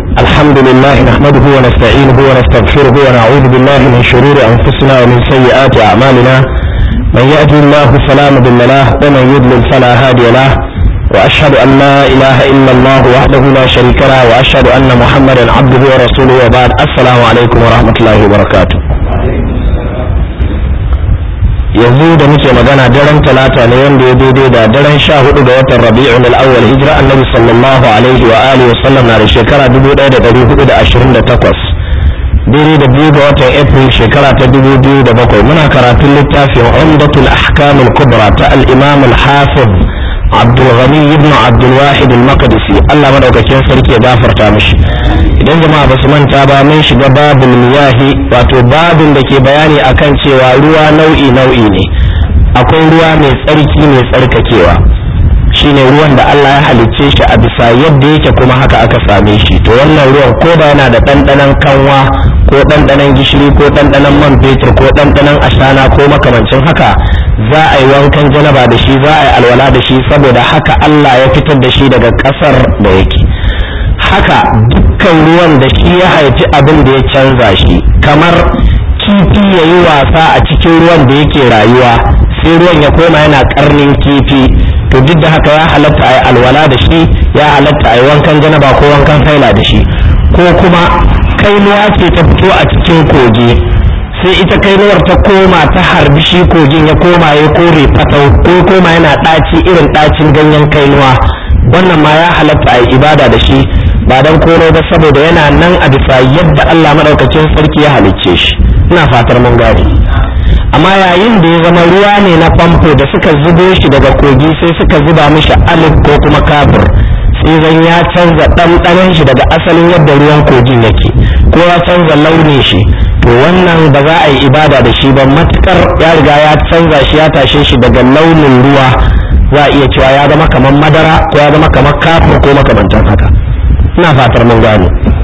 الحمد لله نحمده ونستعينه ونستغفره ونعوذ بالله من شرور أنفسنا ومن سيئات أعمالنا من يهدي الله فلا مضل له ومن يضلل فلا هادي له وأشهد أن لا إله إلا الله وحده لا شريك له وأشهد أن محمدا عبده ورسوله وبعد السلام عليكم ورحمة الله وبركاته yanzu da muke magana daren talata ne wanda ya daidai da daren sha hudu ga watan rabi'un al-awwal hijira annabi sallallahu alaihi wa alihi wa sallam na da shekara 1428 daidai da biyu ga watan april shekara ta 2007 muna karatun littafin umdatul ahkam al-kubra ta al-imam al-hafiz abdul ghani ibn abdul wahid al-maqdisi Allah madaukakin sarki ya gafarta mishi idan jama'a basu manta ba mun shiga babul miyahi wato babin da ke bayani akan cewa ruwa nau'i nau'i ne akwai ruwa mai tsarki mai tsarkakewa shine ruwan da Allah ya halicce shi a bisa yadda yake kuma haka aka same shi to wannan ruwan ko da yana da ɗanɗanon kanwa ko ɗanɗanon gishiri ko ɗanɗanon man fetur ko ɗanɗanon ashana ko makamancin haka za a yi wankan janaba da shi za a yi alwala da shi saboda haka Allah ya fitar da shi daga ƙasar da yake haka dukkan ruwan da shi ya haifi abin da ya canza shi kamar kifi ya yi wasa a cikin ruwan da yake rayuwa sai ruwan ya koma yana karnin kifi to duk da haka ya halatta a yi alwala da shi ya halatta a yi wankan janaba ko wankan haila da shi ko kuma kainuwa ce ta fito a cikin kogi sai ita kainuwar ta koma ta harbi shi kogin ya koma ya kore fatau ko koma yana ɗaci irin ɗacin ganyen kainuwa wannan ma ya halatta a yi ibada da shi ba don koro ba saboda yana nan a bisa yadda Allah maɗaukacin sarki ya halicce shi ina fatar mun gane amma yayin da ya zama ruwa ne na famfo da suka zubo shi daga kogi sai suka zuba mishi alif ko kuma kafir sai zan ya canza ɗanɗanon shi daga asalin yadda ruwan kogin yake ko ya canza launin shi to wannan ba za a yi ibada da shi ba matukar ya riga ya canza shi ya tashe shi daga launin ruwa za a iya cewa ya zama kamar madara ko ya zama kamar kafir ko makamantan haka ina fatar mun gane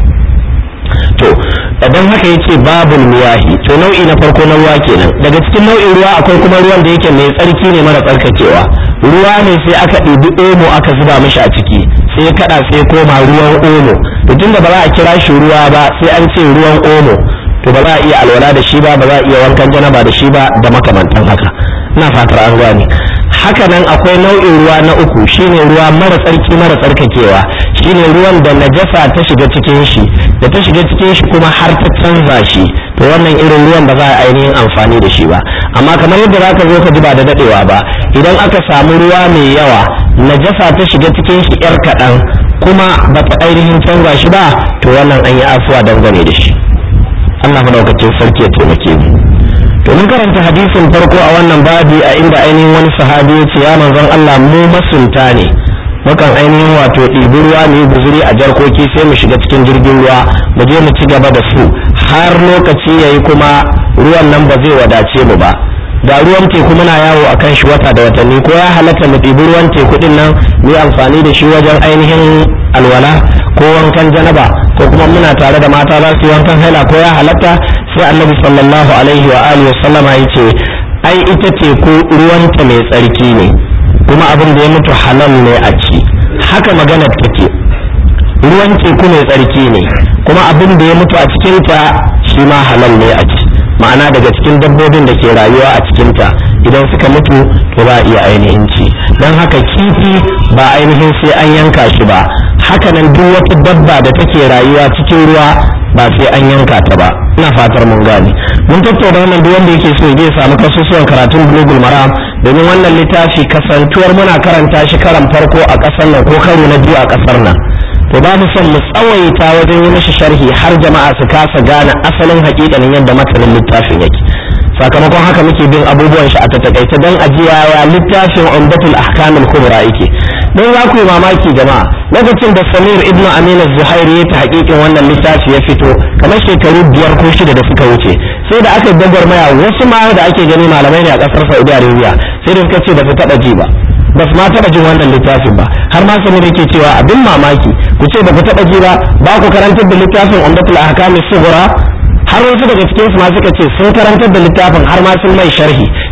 to idan haka yace babul miyahi to nau'i na farko na ruwa kenan daga cikin nau'in ruwa akwai kuma ruwan da yake mai tsarki ne mara tsarkakewa ruwa ne sai aka ɗibi omo aka zuba mishi a ciki sai ya kada sai koma ruwan omo to tunda ba za a kira shi ruwa ba sai an ce ruwan omo to ba za a iya alwala da shi ba ba za a iya wankan janaba da shi ba da makamantan haka ina fatar an gane haka nan akwai nau'in ruwa na uku shine ruwa mara tsarki mara tsarkakewa shine ruwan da najasa ta shiga cikin shi da ta shiga cikin shi kuma har ta canza shi to wannan irin ruwan ba za a ainihin amfani da shi ba amma kamar yadda za ka zo ka ji ba da dadewa ba idan aka samu ruwa mai yawa najasa ta shiga cikin shi yar kaɗan kuma ba ta ainihin canza shi ba to wannan an yi afuwa dangane da shi Allah madaukakin sarki ya taimake mu to mun karanta hadisin farko a wannan babi a inda ainihin wani sahabi ya ce ya manzon Allah mu masunta ne mukan ainihin wato ɗibi ruwa mu yi guzuri a jarkoki sai mu shiga cikin jirgin ruwa mu je mu ci gaba da su har lokaci yayi kuma ruwan nan ba zai wadace mu ba da ruwan teku muna yawo a kan shi wata da watanni ko ya halatta mu ɗibi ruwan teku ɗin nan mu yi amfani da shi wajen ainihin alwala ko wankan janaba ko kuma muna tare da mata za su yi wankan haila ko ya halatta sai annabi sallallahu alaihi wa alihi sallama ya ce ai ita teku ruwanta mai tsarki ne kuma abin da ya mutu halal ne a ci haka maganar take ruwan teku mai tsarki ne kuma abin da ya mutu a cikinta shi ma halal ne a ci ma'ana daga cikin dabbobin da ke rayuwa a cikinta idan suka mutu to ba iya ainihin ci don haka kifi ba ainihin sai an yanka shi ba hakanan duk wata dabba da take rayuwa cikin ruwa ba sai an yanka ta ba ina fatar mun gane mun tattauna wannan duk wanda yake so zai samu kasusuwan karatun bulugul maram domin wannan littafi kasantuwar muna karanta shi karan farko a ƙasar nan ko karo na biyu a ƙasar nan to ba mu son mu tsawaita wajen yi mashi sharhi har jama'a su kasa gane asalin hakikanin yadda matanin littafin yake sakamakon haka muke bin abubuwan shi a takaice don ajiya ya littafin umdatul ahkamul kubra yake don za ku yi mamaki jama'a lokacin da samir ibn amin zuhairi ya ta hakikin wannan littafi ya fito kamar shekaru biyar ko shida da suka wuce sai da aka gwagwarmaya wasu ma da ake gani malamai ne a kasar saudi arabia sai da suka ce ba su taba ji ba ba su ma taba jin wannan littafin ba har ma samir yake cewa abin mamaki ku ce ba ku taba ji ba ba ku karantar da littafin umdatul ahkamus sughra har wasu daga cikin su ma suka ce sun karantar da littafin har ma sun mai sharhi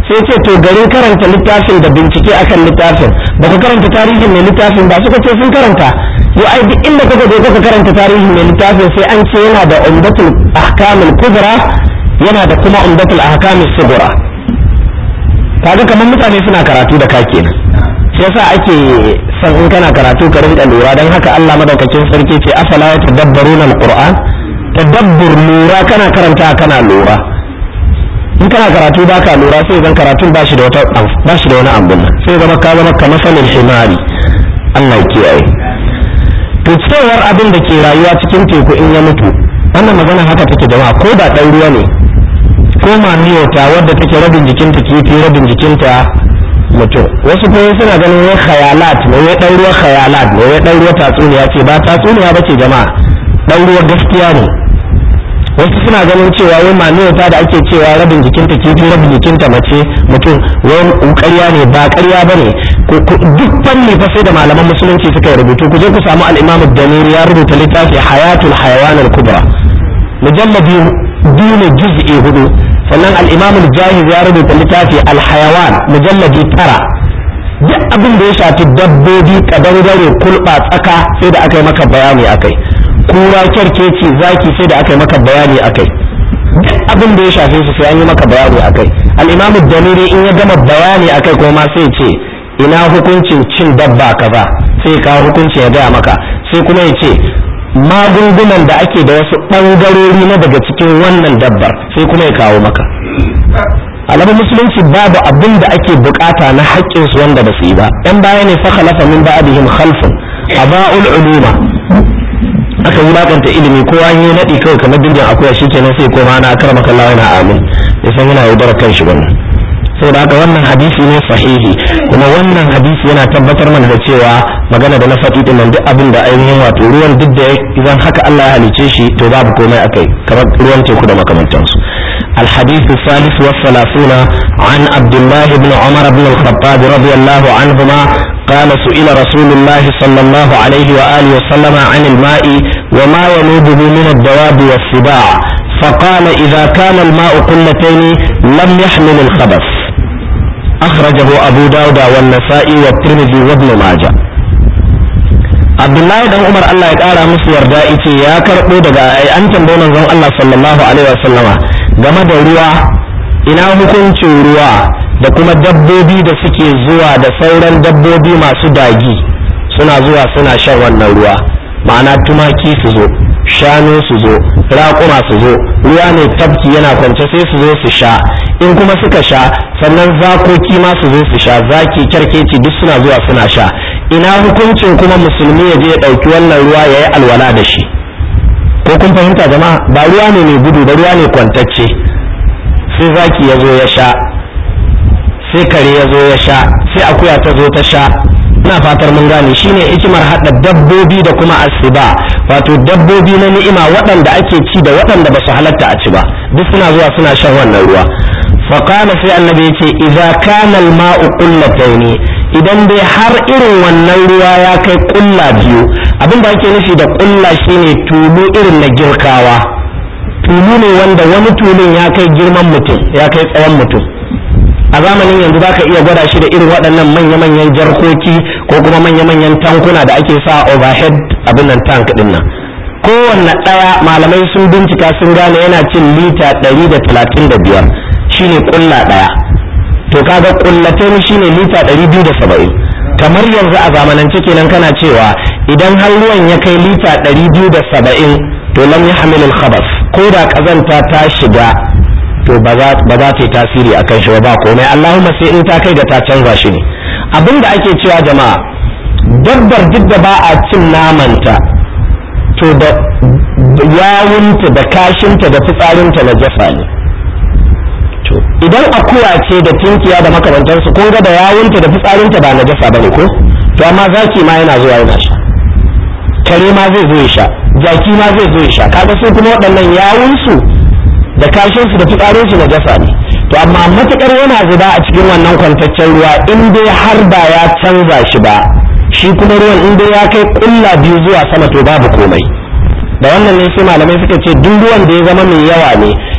sai ce to garin karanta littafin da bincike akan littafin ba ku karanta tarihin mai littafin ba suka ce sun karanta yau ai duk inda kuka je kuka karanta tarihin mai littafin sai an ce yana da umdatul ahkamul kubra yana da kuma umdatul ahkamul sugura kaga kamar mutane suna karatu da ka kenan shi yasa ake son in kana karatu ka rinka lura dan haka Allah madaukakin sarki ce afala ya tadabbaruna alquran tadabbur lura kana karanta kana lura in kana karatu ba ka lura sai zan karatun ba shi da wata ba shi da wani ambun sai zama ka zama kamar sanin himari Allah ya kiyaye to cewar abin da ke rayuwa cikin teku in ya mutu wannan magana haka take jama'a ko da ɗan ruwa ne ko mamiyota wadda take rabin jikinta kifi rabin jikinta mutum wasu kuma suna ganin wai khayalat ne wai ɗan ruwa khayalat ne wai ɗan ruwa tatsuniya ce ba tatsuniya ba ce jama'a ɗan ruwa gaskiya ne wasu suna ganin cewa wai mamiyota da ake cewa rabin jikinta kifi rabin jikinta mace mutum wai ƙarya ne ba ƙarya ba ne duk fanni fa sai da malaman musulunci suka yi rubutu ku je ku samu al-imam ad-damiri ya rubuta littafi hayatul hayawan al-kubra mujalladi biyu ne juz'i hudu sannan al-imam al-jahiz ya rubuta littafi al-hayawan mujalladi tara duk abin da ya shafi dabbobi kadangare kulba tsaka sai da aka yi maka bayani akai kura kyarkeci zaki sai da aka yi maka bayani akai duk abin da ya shafe su sai an yi maka bayani akai al-imam ad-damiri in ya gama bayani akai kuma sai ce ina hukuncin cin dabba kaza sai kawo hukunci ya gaya maka sai kuma ya ce magungunan da ake da wasu ɓangarori na daga cikin wannan dabbar sai kuma ya kawo maka alamun musulunci babu abin da ake bukata na haƙƙin su wanda ba su yi ba ɗan baya ne fa khalafa min ba'dihim khalfun aba'ul uluma aka wulakanta ilimi kowa yi naɗi kawai kamar dindin akuya shikenan sai koma na akramaka Allah yana amin ya san yana yaudar kan shi wannan saboda haka wannan hadisi ne sahihi kuma wannan hadisi yana tabbatar mana da cewa magana da na faɗi din nan duk abin da ainihin wato ruwan duk da idan haka Allah ya halice shi to babu komai akai kamar ruwan teku da makamantansu الحديث الثالث والثلاثون عن عبد الله بن عمر بن الخطاب رضي الله عنهما قال سئل رسول الله صلى الله عليه وآله وسلم عن الماء وما ينوبه من الدواب والسباع فقال إذا كان الماء قلتين لم يحمل الخبث أخرجه أبو داود والنسائي والترمذي وابن ماجه Abdullahi dan Umar Allah ya ƙara musu yarda ice ya karɓo daga an tambayi manzon Allah sallallahu alaihi wasallama game da ruwa ina hukuncin ruwa da kuma dabbobi da suke zuwa da sauran dabbobi masu dagi suna zuwa suna shan wannan ruwa ma'ana tumaki su zo shanu su zo raƙuma su zo ruwa ne tafki yana kwance sai su zo su sha in kuma suka sha sannan zakoki ma su zo su sha zaki kyarkeci duk suna zuwa suna sha ina hukuncin kuma musulmi ya je ya ɗauki wannan ruwa ya yi alwala da shi ko kun fahimta jama'a ba ruwa ne mai gudu ba ruwa ne kwantacce sai zaki ya zo ya sha sai kare ya zo ya sha sai akuya ta zo ta sha ina fatar mun gane shine hikimar hada dabbobi da kuma asiba wato dabbobi na ni'ima waɗanda ake ci da waɗanda ba su halatta a ci ba duk suna zuwa suna shan wannan ruwa faqala sai annabi yace idza kana al-ma'u qullatayn idan dai har irin wannan ruwa ya kai kulla biyu abin da ake nufi da kulla shine tulu irin na girkawa tulu ne wanda wani tulun ya kai girman mutum ya kai tsawon mutum a zamanin yanzu za ka iya gwada shi da irin waɗannan manya-manyan jarkoki ko kuma manya-manyan tankuna da ake sa overhead abin nan tank ɗin nan kowanne ɗaya malamai sun bincika sun gane yana cin lita ɗari da talatin da biyar shine ƙulla ɗaya to kaga ƙullatai shine lita ɗari biyu da saba'in kamar yanzu a zamanance kenan kana cewa idan har ruwan ya kai lita ɗari biyu da saba'in to lam yahmilul khabas ko da ƙazanta ta shiga to ba za ta yi tasiri a kan shi ba komai Allahumma sai in ta kai ga ta canza shi ne abin da ake cewa jama'a dabbar duk da ba a cin namanta to da yawunta da kashinta da fitsarinta na jasa ne to idan akuya ce da tinkiya da makamantansu kun ga da yawunta da fitsarinta ba na jasa bane ko to amma zaki ma yana zuwa yana sha kare ma zai zo ya sha jaki ma zai zo ya sha kaga su kuma waɗannan yawunsu da kashin su da fitsarin su na jasa ne to amma matukar yana zuba a cikin wannan kwantaccen ruwa in dai har ba ya canza shi ba shi kuma ruwan in dai ya kai kulla biyu zuwa sama to babu komai da wannan ne sai malamai suka ce duk ruwan da ya zama mai yawa ne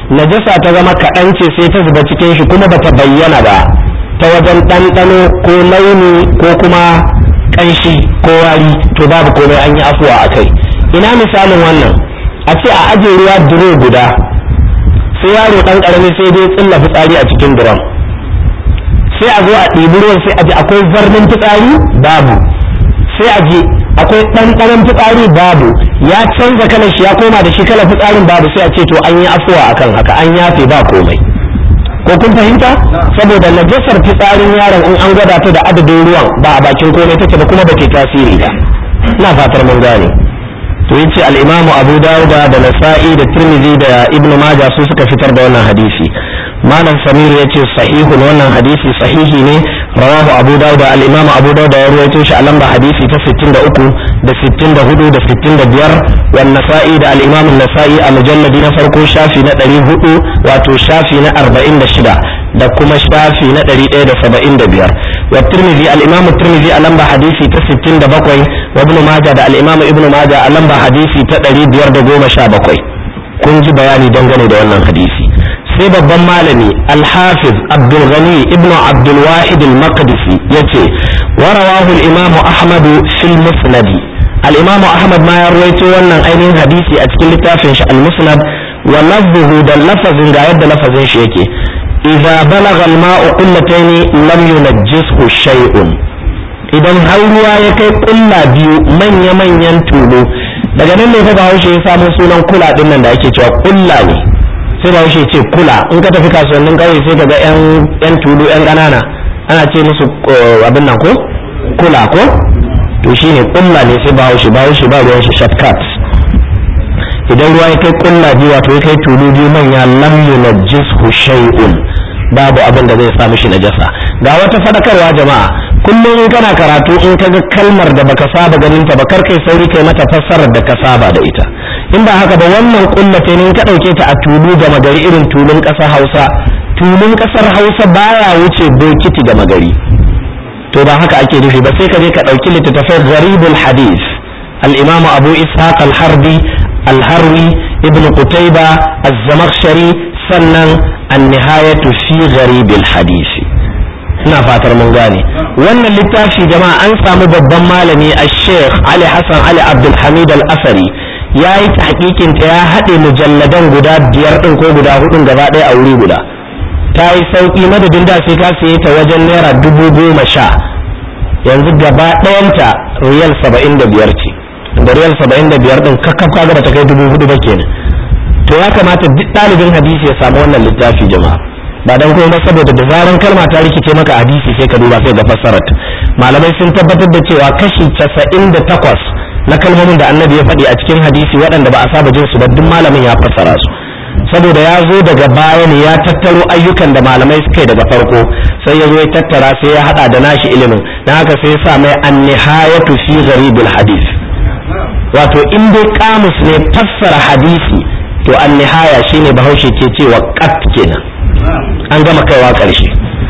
najasa ta zama kaɗan ce sai ta zuba cikin shi kuma bata bayyana ba ta wajen ɗanɗano ko launi ko kuma ƙanshi ko wari to babu komai an yi afuwa a kai ina misalin wannan a ce a aje ruwa duro guda sai yaro ɗan ƙarami sai dai tsilla fitsari a cikin duron sai a zo a ɗibi ruwan sai a ji akwai zarnin fitsari babu sai a ji akwai ɗanɗanon fitsari babu ya canza kalar shi ya koma da shi kalar fitsarin babu sai a ce to an yi afuwa akan haka an yafe ba komai ko kun fahimta saboda najasar fitsarin yaron in an gwada ta da adadin ruwan ba a bakin komai take ba kuma ba ke tasiri ba ina fatar mun gane to yace al-imamu abu dauda da nasa'i da tirmidhi da ibn majah su suka fitar da wannan hadisi malam samir yace sahihun wannan hadisi sahihi ne rawahu abu dauda al-imamu abu dauda ya ruwaito shi a lamba hadisi ta 63 da 64 da 65 wan nasa'i da al-imamu nasa'i a mujalladi na farko shafi na 400 wato shafi na 46 da kuma shafi na 175 wa tirmidhi al-imamu tirmidhi a lamba hadisi ta 67 wa ibn majah da al-imamu ibn majah a lamba hadisi ta 517 kun ji bayani dangane da wannan hadisi sai babban malami al-hafiz abdul ghani ibn abdul wahid al-maqdisi yace wa rawahu al-imamu ahmad fil musnad al-imamu ahmad ma ya rawaito wannan ainihin hadisi a cikin littafin shi al-musnad wa lafzuhu da lafazin ga yadda lafazin shi yake idza balagha al-ma'u qullatayn lam yunajjishu shay'un idan har ruwa ya kai kulla biyu manya-manyan tulu daga nan ne fa bahaushe ya samu sunan kula din nan da ake cewa kulla ne sai bahaushe ce kula in ka tafi kasuwannin kauye sai ka ga yan yan tulu yan ƙanana ana ce musu abin nan ko kula ko to shine kulla ne sai bahaushe bahaushe ba ruwan shi shortcut idan ruwa ya kai kulla biyu wato ya kai tulu biyu manya lam yunajjishu shay'un babu abin da zai sa mishi najasa ga wata fadakarwa jama'a kullum in kana karatu in ka ga kalmar da baka saba ganin ta ba kar kai sauri kai mata fassarar da ka saba da ita in ba haka ba wannan kullate ne in ka dauke ta a tulu gama gari irin tulun kasar Hausa tulun kasar Hausa baya wuce bokiti gama gari to ba haka ake nufi ba sai ka je ka dauki littattafai gharibul hadith al-imam Abu Ishaq al-Harbi al-Harwi ibn Qutayba az-Zamakhshari sannan an-nihayatu fi gharibil hadisi ina fatar mun gane wannan littafi jama'a an samu babban malami a sheikh ali hassan ali abdulhamid al-asari ya yi tahqiqin ta ya haɗe mujalladan guda biyar ɗin ko guda hudun gaba ɗaya a wuri guda ta yi sauƙi madadin da sai ka saye ta wajen naira dubu goma sha yanzu gaba ɗayanta riyal saba'in da biyar ce da riyal saba'in da biyar ɗin kakkaf kaga ba ta kai dubu hudu ba kenan to ya kamata duk ɗalibin hadisi ya samu wannan littafi jama'a ba dan kuma saboda da zaran kalma ta rikice maka hadisi sai ka duba sai ga fassarar malamai sun tabbatar da cewa kashi 98 na kalmomin da annabi ya faɗi a cikin hadisi waɗanda ba a saba jin su ba duk malamin ya fassara su saboda ya zo daga baya ne ya tattaro ayyukan da malamai suka yi daga farko sai ya zo ya tattara sai ya hada da nashi ilimin dan haka sai ya sa mai an-nihayatu fi gharibil hadith wato in dai kamus ne fassara hadisi to an-nihaya shine bahaushe ke cewa qat kenan an gama kaiwa ƙarshe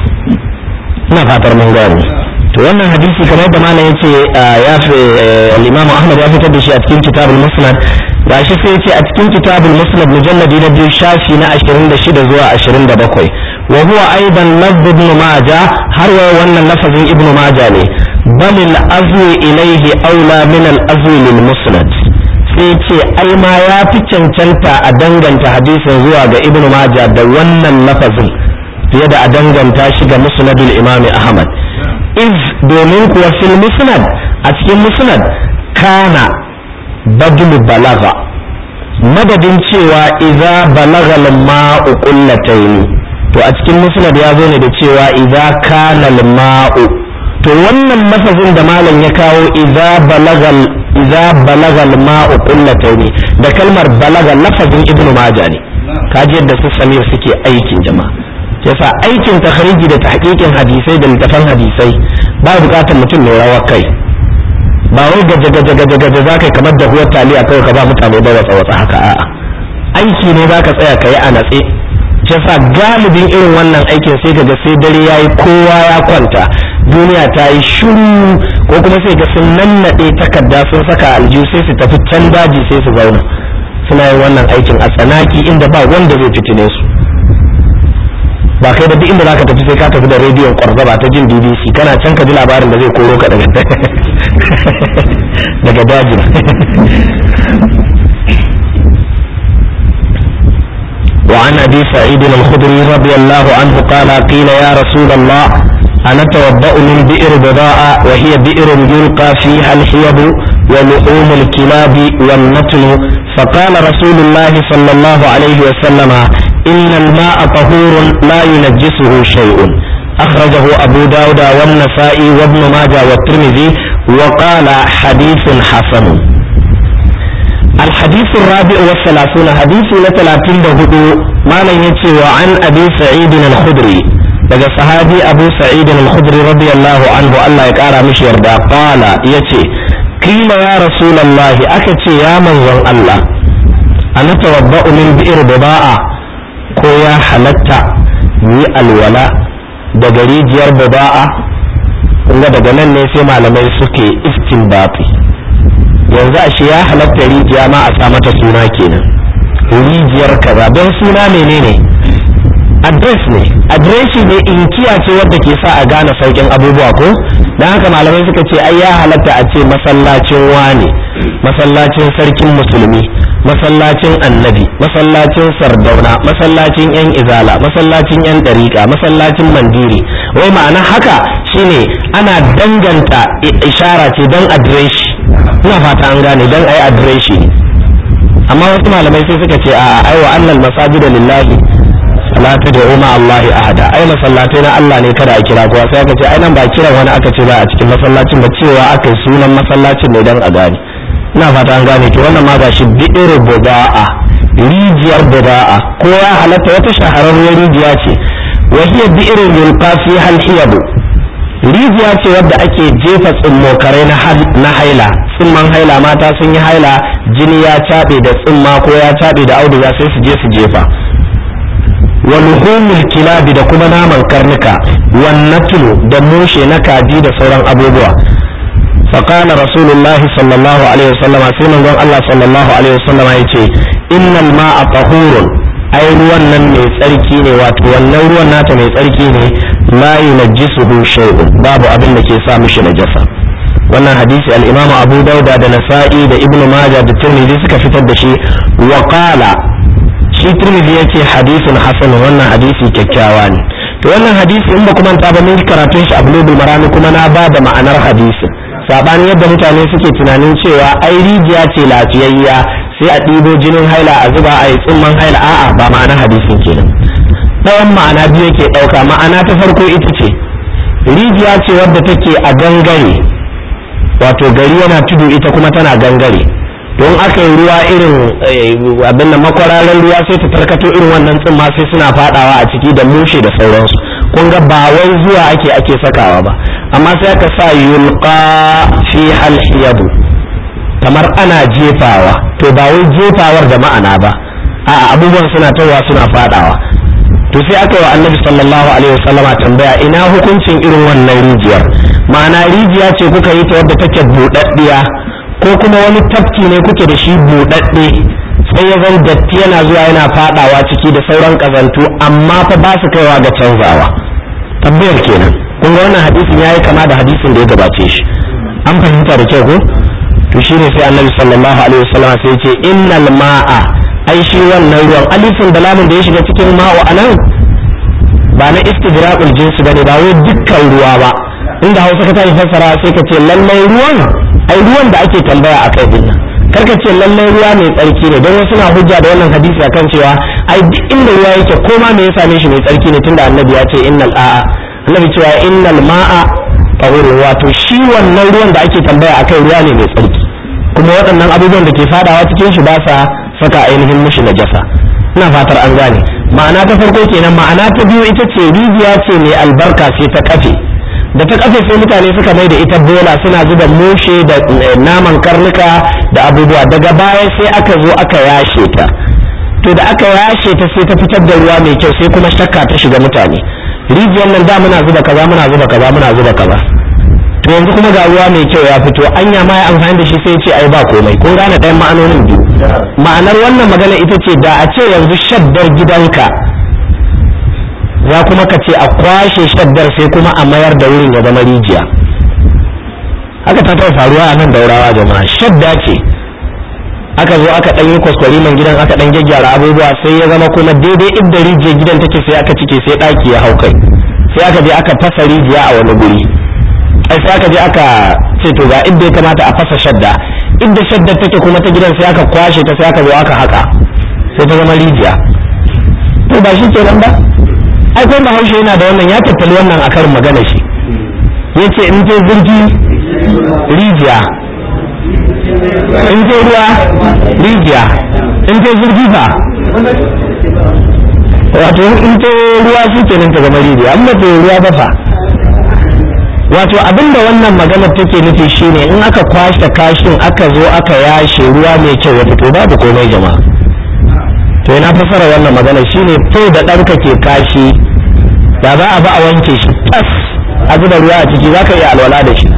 ina fatar mun gane to wannan hadisi kamar da malam yace ya fi al-Imam Ahmad ya fitar da shi a cikin Kitabul Musnad gashi sai yace a cikin Kitabul Musnad mujalladi na biyu shafi na 26 zuwa 27 wa huwa aidan lafz ibn Majah har wa wannan lafazin ibn Majah ne bal al-azwi ilayhi aula min al-azwi lil Musnad sai ce ai ma ya fi cancanta a danganta hadisin zuwa ga ibn Majah da wannan lafazin fiye da a danganta shi ga musnadul imam Ahmad iz domin kuwa fil musnad a cikin musnad kana badlu balaga madadin cewa idza balaga al-ma'u qullatayn to a cikin musnad ya zo ne da cewa idza kana al-ma'u to wannan lafazin da malam ya kawo idza balaga idza balaga al-ma'u qullatayn da kalmar balaga lafazin ibnu majah ne kaji yadda su samir suke aikin jama'a yasa aikin takhriji da tahqiqin hadisai da littafan hadisai ba bukatar mutum mai rawar kai ba wai gaje gaje gaje gaje zakai kamar da huwar taliya kawai ka ba mutane ba watsa watsa haka a'a aiki ne zaka tsaya ka yi a natse yasa galibin irin wannan aikin sai kaga sai dare yayi kowa ya kwanta duniya ta yi shiru ko kuma sai ga sun nannaɗe takarda sun saka aljihu sai su tafi can daji sai su zauna suna yin wannan aikin a tsanaki inda ba wanda zai fitine su ba kai da duk inda zaka tafi sai ka tafi da rediyon kwarzaba ta jin BBC kana can ka ji labarin da zai koro ka daga daga dajin وعن ابي سعيد الخدري رضي الله عنه قال قيل يا رسول الله انا توضا من بئر بضاعه وهي بئر يلقى فيها الحيض ولحوم الكلاب والنتن فقال رسول الله صلى الله عليه وسلم ان الماء طهور لا ينجسه شيء اخرجه ابو داود والنسائي وابن ماجه والترمذي وقال حديث حسن الحديث الرابع والثلاثون حديث لثلاثين بهدو ما لن يتي وعن أبي سعيد الخدري daga sahabi abu sa'id al-khudri radiyallahu anhu Allah ya kara mishi yarda qala yace kila ya rasulullahi aka ce ya manzon Allah ana tawabba'u min bi'r bida'a ko ya halatta yi alwala daga rijiyar bida'a kuma daga nan ne sai malamai suke istinbati yanzu a shi ya halatta rijiya ma a sa mata suna kenan rijiyar kaza don suna menene adres ne adreshi ne inkiya ce wadda ke sa a gane saukin abubuwa ko don haka malamai suka ce ai ya halatta a ce masallacin wane masallacin sarkin musulmi masallacin annabi masallacin sardauna masallacin yan izala masallacin yan dariƙa masallacin mandiri wai ma'ana haka shine ana danganta ishara ce don adreshi ina fata an gane don ai adireshi ne amma wasu malamai sai suka ce a ai wa annal masajida lillahi salatu da umma Allahi ahada ai masallatai na Allah ne kada a kira kowa sai aka ce ai nan ba kiran wani aka ce ba a cikin masallacin ba cewa aka yi sunan masallacin ne dan a gane ina fata an gane to wannan ma ga shi bi'ir buda'a rijiyar buda'a ko ya halatta wata shahararriyar rijiya ce wa hiya bi'irun yulqa fiha al rijiya ce wadda ake jefa tsummokarai na haila tsimman haila mata sun yi haila jini ya caɓe da tsimma ko ya caɓe da auduga sai su je su jefa wa luhumul kilabi da kuma naman karnuka wan natlu da mushe na kaji da sauran abubuwa فقال رسول الله صلى الله عليه وسلم سيما الله صلى الله عليه وسلم يقول إن الماء طهور ai ruwan nan mai tsarki ne wato wannan ruwan nata mai tsarki ne la yunajjisuhu shay'un babu abin da ke sa mishi najasa wannan hadisi al-Imam Abu Dauda da Nasa'i da Ibn Majah da Tirmidhi suka fitar da shi wa qala shi Tirmidhi yace hadisin hasan wannan hadisi kyakkyawa ne to wannan hadisi in ba kuma ta ba mun karatun shi a Bulugul Marami kuma na ba da ma'anar hadisin sabanin yadda mutane suke tunanin cewa ai rijiya ce lafiyayya sai a ɗibo jinin haila a zuba a yi tsumman haila a'a ba ma'ana hadisin kenan ɗayan ma'ana biyu yake ɗauka ma'ana ta farko ita ce rijiya ce wadda take a gangare wato gari yana tudu ita kuma tana gangare don aka yi ruwa irin abin da makwararan ruwa sai ta tarkato irin wannan tsumma sai suna fadawa a ciki da mushe da sauransu kun ga ba wai zuwa ake ake sakawa ba amma sai aka sa yulqa fi halhiyadu kamar ana jefawa to ba wai jefawar da ma'ana ba a'a abubuwan suna tawa suna fadawa to sai aka yi wa annabi sallallahu alaihi wasallama tambaya ina hukuncin irin wannan rijiyar ma'ana rijiya ce kuka yi ta wadda take buɗaɗɗiya ko kuma wani tafki ne kuke da shi buɗaɗɗe sai ya zan datti yana zuwa yana fadawa ciki da sauran kazantu amma fa ba su kaiwa ga canzawa tambayar kenan kun ga wannan hadisin yayi kama da hadisin da ya gabace shi an fahimta da kyau ko to shine sai annabi sallallahu alaihi wasallam sai ya ce innal ma'a ai shi wannan ruwan alifin da lamun da ya shiga cikin ma'u anan ba na istigraqul jinsi bane ba wai dukkan ruwa ba inda Hausa ka tashi fassara sai ka ce lallai ruwan ai ruwan da ake tambaya akai din nan karka ce lallai ruwa mai tsarki ne don wasu na hujja da wannan hadisi akan cewa ai duk inda ruwa yake ko ma me ya same shi mai tsarki ne tunda annabi ya ce innal a'a annabi cewa innal ma'a tahuru wato shi wannan ruwan da ake tambaya akai ruwa ne mai tsarki kuma waɗannan abubuwan da ke fadawa cikin shi ba sa saka ainihin mushi najasa ina fatar an gane ma'ana ta farko kenan ma'ana ta biyu ita ce rijiya ce mai albarka sai ta kafe da ta kafe sai mutane suka mai da ita bola suna zuba mushe da naman karnuka da abubuwa daga baya sai aka zo aka yashe ta to da aka yashe ta sai ta fitar da ruwa mai kyau sai kuma shakka ta shiga mutane rijiyar nan da muna zuba kaza muna zuba kaza muna zuba kaza to yanzu kuma ga ruwa mai kyau ya fito anya ma ya amfani da shi sai ce ai ba komai kun gane ɗayan ma'anonin biyu ma'anar wannan magana ita ce da a ce yanzu shaddar gidanka za kuma ka ce a kwashe shaddar sai kuma a mayar da wurin ya zama rijiya haka ta taɓa faruwa a nan daurawa jama'a shadda ce aka zo aka ɗan yi kwaskwari man gidan aka ɗan gyaggyara abubuwa sai ya zama kuma daidai inda rijiyar gidan take sai aka cike sai ɗaki ya hau kai sai aka je aka fasa rijiya a wani guri ai sai aka je aka ce to ga inda ya kamata a fasa shadda inda shadda take kuma ta gidan sai aka kwashe ta sai aka zo aka haka sai ta zama rijiya to ba shi kenan ba ai ko bahaushe yana da wannan ya tattali wannan a karin magana shi yace in je zurgi rijiya in je ruwa rijiya in je zurgi fa wato in je ruwa shi kenan ta zama rijiya amma to ruwa ba fa wato abinda wannan maganar take nufi shine in aka kwashe kashin aka zo aka yashe ruwa mai kyau ya fito babu komai jama'a to ina fasara wannan magana shine to da ɗanka ke kashi da za a ba a wanke shi tas a zuba ruwa a ciki za ka iya alwala da shi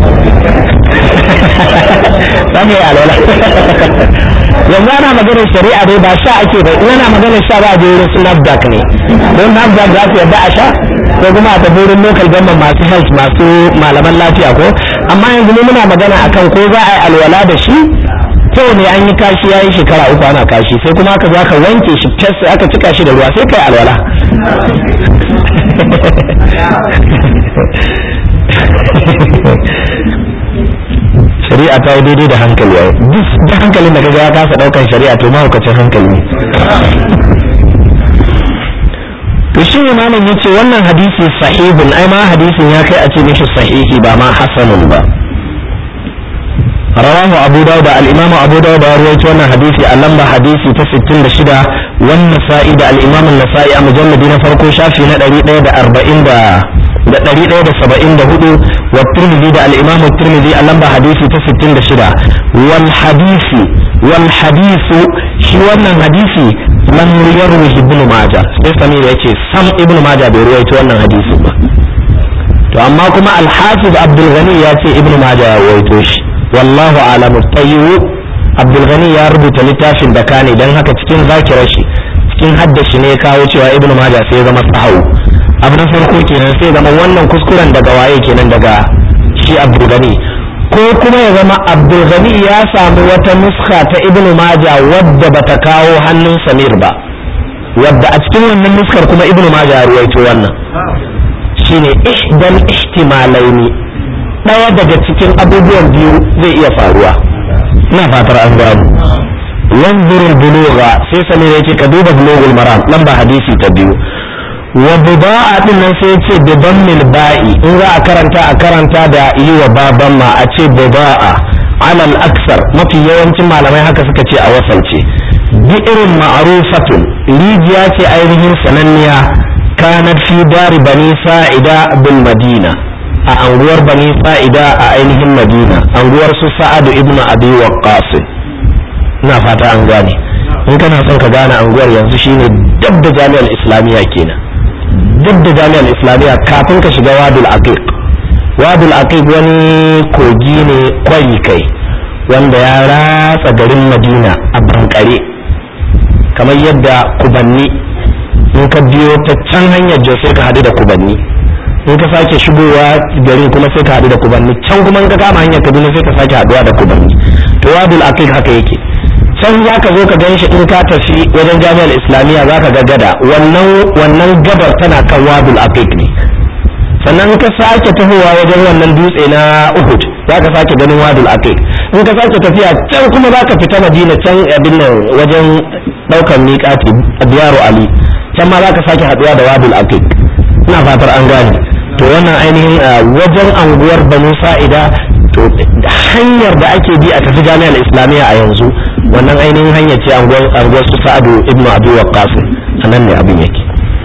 za ka iya alwala yanzu ana maganar shari'a dai ba sha ake ba in ana maganar sha ba a je wurin su nafdak ne don nafdak za su yadda a sha ko kuma a tafi wurin local government masu health masu malaman lafiya ko amma yanzu ne muna magana akan ko za a yi alwala da shi kyau ne an yi kashi ya yi shekara uku ana kashi sai kuma aka zo aka wanke shi tas aka cika shi da ruwa sai kai alwala shari'a ta yi daidai da hankali yau duk hankalin da kaga ya kasa daukan shari'a to mahaukacin hankali ne to shi ne malam yace wannan hadisi sahihun ai ma hadisin ya kai a ce mishi sahihi ba ma hasanun ba rawahu abu dawud al-imam abu dawud ya rawaito wannan hadisi a lamba hadisi ta 66 wan nasa'i da al-imam an-nasa'i a mujalladi na farko shafi na 140 da da ɗari ɗaya da saba'in da hudu wa turmizi da al'imamu turmizi a lamba hadisi ta sittin da shida wal hadisi wal hadisu shi wannan hadisi lam yarwi ibnu maja sai samir ya ce sam ibnu maja bai ruwaito wannan hadisi ba to amma kuma al-hafiz abdul ghani ya ce ibnu maja ya ruwaito shi wallahu alamu tayyu abdul ghani ya rubuta littafin da kane dan haka cikin zakirar shi cikin haddashi ne ya kawo cewa ibnu maja sai ya zama sahawu abu na farko kenan sai zama wannan kuskuren daga waye kenan daga shi abdulgani ko kuma ya zama abdulgani ya samu wata nuska ta ibn maja wadda bata kawo hannun samir ba wadda a cikin wannan nuskar kuma ibn maja ya ruwaito wannan shine ihdal ihtimalaini daya daga cikin abubuwan biyu zai iya faruwa ina fatar an gano wanzurul bulugha sai samir ya ce ka duba bulugul maram lamba hadisi ta biyu wa buda'a din nan sai ce bi dammil ba'i in za a karanta a karanta da yi wa baban ma a ce buda'a alal aksar mafi yawancin malamai haka suka ce a wasance bi irin ma'rufatun rijiya ce ainihin sananniya kanat fi dari bani sa'ida bil madina a anguwar bani sa'ida a ainihin madina anguwar su sa'adu ibnu abi waqqas ina fata an gane in kana son ka gane anguwar yanzu shine dab da jami'ar islamiyya kenan duk da jami'ar islamiyya kafin ka shiga wadul aqiq wadul aqiq wani kogi ne kwari kai wanda ya ratsa garin madina a bankare kamar yadda kubanni in ka biyo ta can hanyar jos sai ka hadu da kubanni in ka sake shigowa garin kuma sai ka hadu da kubanni can kuma in ka kama hanyar kaduna sai ka sake haduwa da kubanni to wadul aqiq haka yake can za ka zo ka gan shi in ka tafi wajen jami'ar islamiyya za ka ga gada wannan gabar tana kan wadul aqiq ne sannan ka sake tahowa wajen wannan dutse na uhud za ka sake ganin wadul aqiq in ka sake tafiya can kuma za ka fita madina can abin nan wajen daukan miƙati biyaru ali can ma za ka sake haɗuwa da wadul aqiq ina fatar an gane to wannan ainihin wajen anguwar banu sa'ida to hanyar da ake bi a tafi jami'ar islamiyya a yanzu wannan ainihin hanyar ce anguwar su sa'adu ibnu abi waqqas anan ne abin yake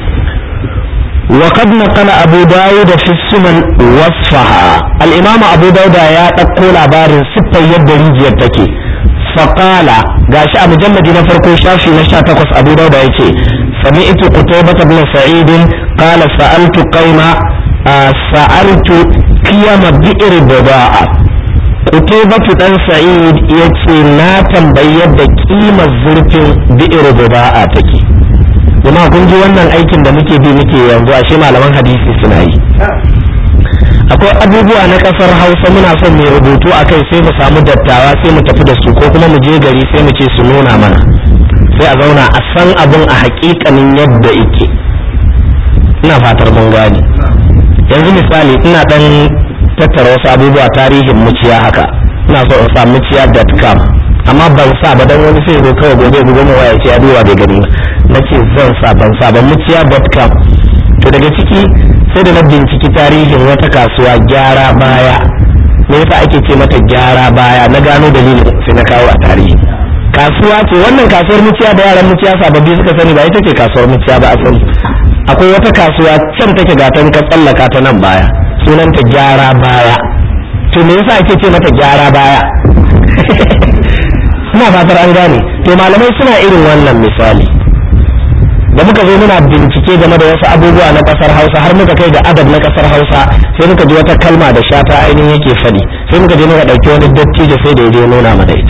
وقد نقل أبو داود في السنن وصفها الإمام أبو داود يا تقول عبار ستة يد ريجي تكي فقال قاش أبو جمد نفرقو شافي نشا تقص أبو داود يتي سمعت قتيبة بن سعيد قال سألت قوم sa'altu qiyama bi'r bida'a Kutubatu dan Sa'id ya ce na tambayi yadda kimar zurfin bi'ir bida'a take kuma kun ji wannan aikin da muke bi muke yanzu ashe malaman hadisi suna yi akwai abubuwa na kasar hausa muna son mai rubutu a kai sai mu samu dattawa sai mu tafi da su ko kuma mu je gari sai mu ce su nuna mana sai a zauna a san abin a hakikanin yadda ike ina fatar mun gane yanzu misali ina dan tattara wasu abubuwa tarihin muciya haka ina so in sa muciya.com amma ban sa ba dan wani sai zo kawai gobe gobe mu waya ce a duba bai gani na ce zan sa ban sa ba muciya.com to daga ciki sai da na binciki tarihin wata kasuwa gyara baya me yasa ake ce mata gyara baya na gano dalilin sai na kawo a tarihi kasuwa ce wannan kasuwar muciya da yaran muciya sababbi suka sani ba ita ce kasuwar muciya ba asali akwai wata kasuwa can take gatan ka tsallaka ta nan baya sunanta gyara baya to me yasa ake ce mata gyara baya ina fatar an gane to malamai suna irin wannan misali da muka zo muna bincike game da wasu abubuwa na kasar hausa har muka kai ga adab na kasar hausa sai muka ji wata kalma da shata ainihin yake faɗi sai muka je muka ɗauki wani dattijo sai da ya je nuna mana ita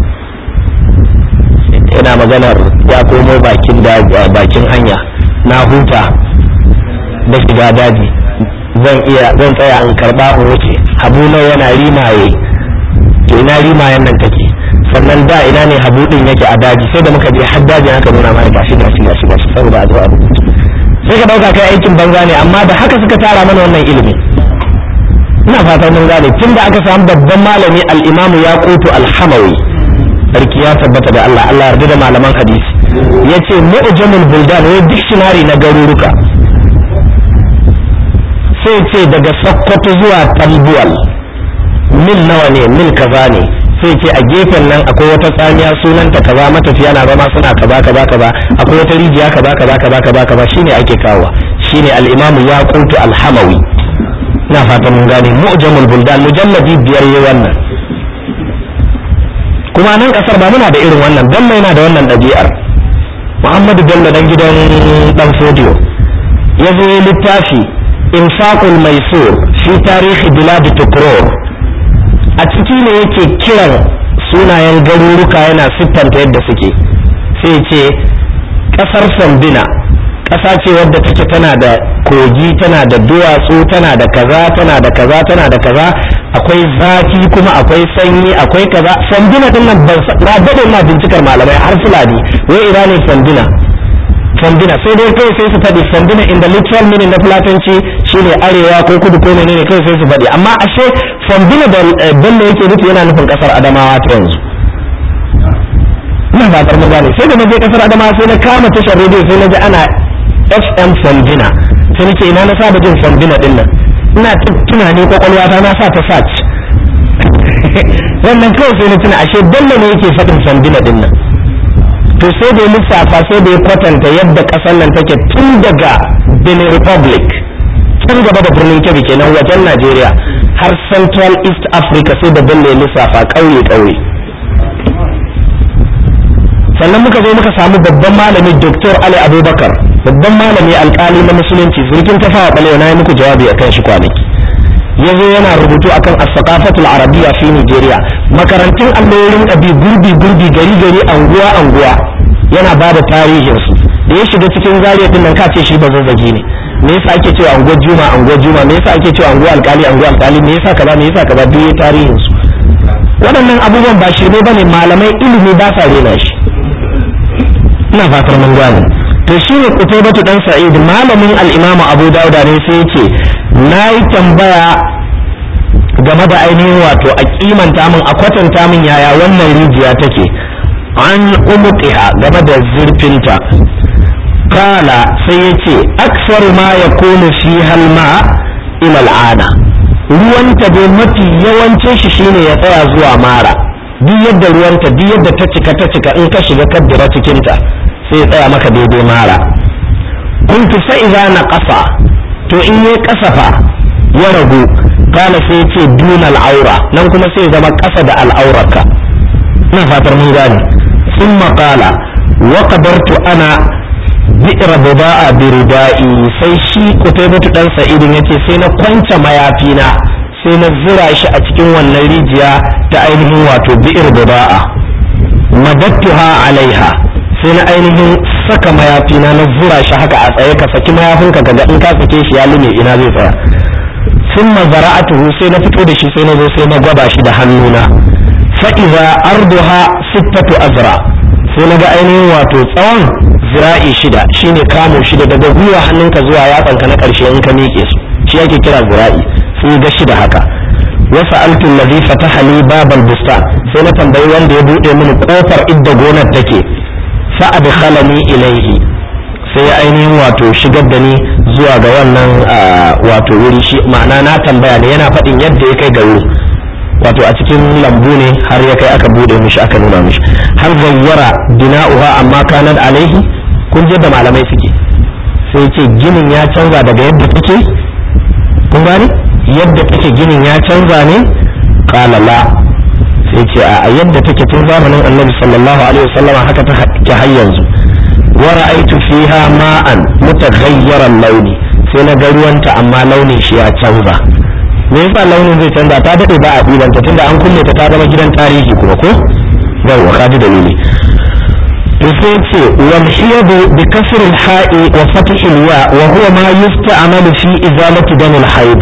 yana maganar ya komo bakin bakin hanya na huta da shiga daji zan iya zan tsaya in karba in wuce habu nawa yana rimaye to ina rimayen nan take sannan da ina ne habu din yake a daji sai da muka je har daji aka nuna mana gashi gashi gashi gashi saboda a zo a rubuta sai ka dauka kai aikin banza ne amma da haka suka tara mana wannan ilimi ina fatan mun gane tunda aka samu babban malami al-Imam Yaqutu al-Hamawi sarki ya tabbata da Allah Allah yarda da malaman hadisi yace mu'jamul buldan wai dictionary na garuruka sai ce daga Sokoto zuwa Tambuwal mil nawa ne mil kaza ne sai ce a gefen nan akwai wata tsamiya sunanta kaza matafiya na zama suna kaza kaza kaza akwai wata rijiya kaza kaza kaza kaza kaza shine ake kawo shine al-imamu yaqutu al-hamawi ina fatan mun gane mu'jamul buldan mujalladi biyar yayi wannan kuma nan kasar ba muna da irin wannan bello yana da wannan ɗabi'ar muhammadu bello dan gidan dan fodiyo ya zo littafi infaqul maisur fi tarihi bilad tukrur a ciki ne yake kiran sunayen garuruka yana siffanta yadda suke sai ce ƙasar sambina ƙasa ce wadda take tana da kogi tana da duwatsu tana da kaza tana da kaza tana da kaza akwai zafi kuma akwai sanyi akwai kaza sambina din nan ban na dade ina bincikar malamai har fulani wai ina ne sambina sambina sai dai kai sai su faɗi sambina in the literal meaning na fulatanci shine arewa ko kudu ko menene kai sai su faɗi amma ashe sambina da bello yake nufi yana nufin kasar adamawa ta yanzu ina fatar mun gane sai da na je kasar adamawa sai na kama tashar rediyo sai na ji ana fm sambina sai nake ina na saba jin sambina din nan ina tunani kwakwalwata na sa ta search wannan kawai sai na tuna ashe bello ne yake faɗin sambina din nan to sai da ya lissafa sai da ya kwatanta yadda ƙasar nan take tun daga benin republic can gaba da birnin kebbi kenan wajen najeriya har central east africa sai da bello ya lissafa ƙauye ƙauye sannan muka zo muka samu babban malami dr ali abubakar babban malami alkali na musulunci zurgin tafawa balewa na yi muku jawabi akan shi kwanaki ya zo yana rubutu akan as-saqafatul arabiyya fi Nigeria makarantun alloyin ɗabi gurbi gurbi gari gari anguwa anguwa yana ba da tarihin su da ya shiga cikin zariya din nan ka ce shi ba zazzagi ne me yasa ake cewa anguwar juma anguwar juma me yasa ake cewa anguwar alkali anguwar alkali me yasa kaza me yasa kaza duk tarihin su waɗannan abubuwan ba shirme bane malamai ilimi ba sa rena shi ina fatar mun gane to shine kutubatu dan sa'id malamin al-imamu abu dauda ne sai yace nayi tambaya game da ainihin wato a kimanta min a kwatanta min yaya wannan rijiya take an umuqiha game da zurfinta kala sai yace aksaru ma yakunu fi halma ila al'ana ruwanta dai mafi yawancin shi shine ya tsaya zuwa mara duk yadda ruwanta duk yadda ta cika ta cika in ka shiga kaddara cikinta sai ya tsaya maka daidai mara kuntu fa idza na ƙasa to in yi kasafa ya ragu kana sai ce duna al'aura nan kuma sai zama ƙasa da al'aurarka ina fatar mun gane sun maƙala wa qadartu ana bi'r buda'a bi rida'i sai shi kutaybatu dan sa'idin yace sai na kwance mayafina sai na zura shi a cikin wannan rijiya ta ainihin wato bi'r buda'a madattuha alaiha sai na ainihin saka mayafina na zura shi haka a tsaye ka saki mayafinka kaga in ka sake shi ya lume ina zai tsaya sun mazara'atuhu sai na fito da shi sai na zo sai na gwada shi da hannuna fa'iza arduha sittatu azra sai na ga ainihin wato tsawon zira'i shida shine kamo shida daga gwiwa hannunka zuwa yatsanka na ƙarshe in ka miƙe su shi yake kira zira'i sai ga shida haka wasa altun ladhi fataha li babal bustan sai na tambayi wanda ya buɗe mini kofar idda gonar take fa adkhalani ilaihi sai ainihin wato shigar da ni zuwa ga wannan wato wuri shi ma'ana na tambaya ne yana faɗin yadda ya kai ga wuri wato a cikin lambu ne har ya kai aka bude mishi aka nuna mishi har zayyara bina'uha amma kanat alaihi kun je da malamai suke sai ce ginin ya canza daga yadda take kun gani yadda take ginin ya canza ne qala la sai ce a yadda take tun zamanin annabi sallallahu alaihi wasallama haka ta har yanzu wa ra'aytu fiha ma'an mutaghayyiran launi sai na ga ruwanta amma launin shi ya canza me yasa launin zai canza ta dade ba a ɗibanta tunda an kulle ta ta zama gidan tarihi kuma ko yawwa ka ji dalili to sai ce wal hiyadu bi kasr al ha'i wa fath al ya wa huwa ma yusta'malu fi izalati dam al haid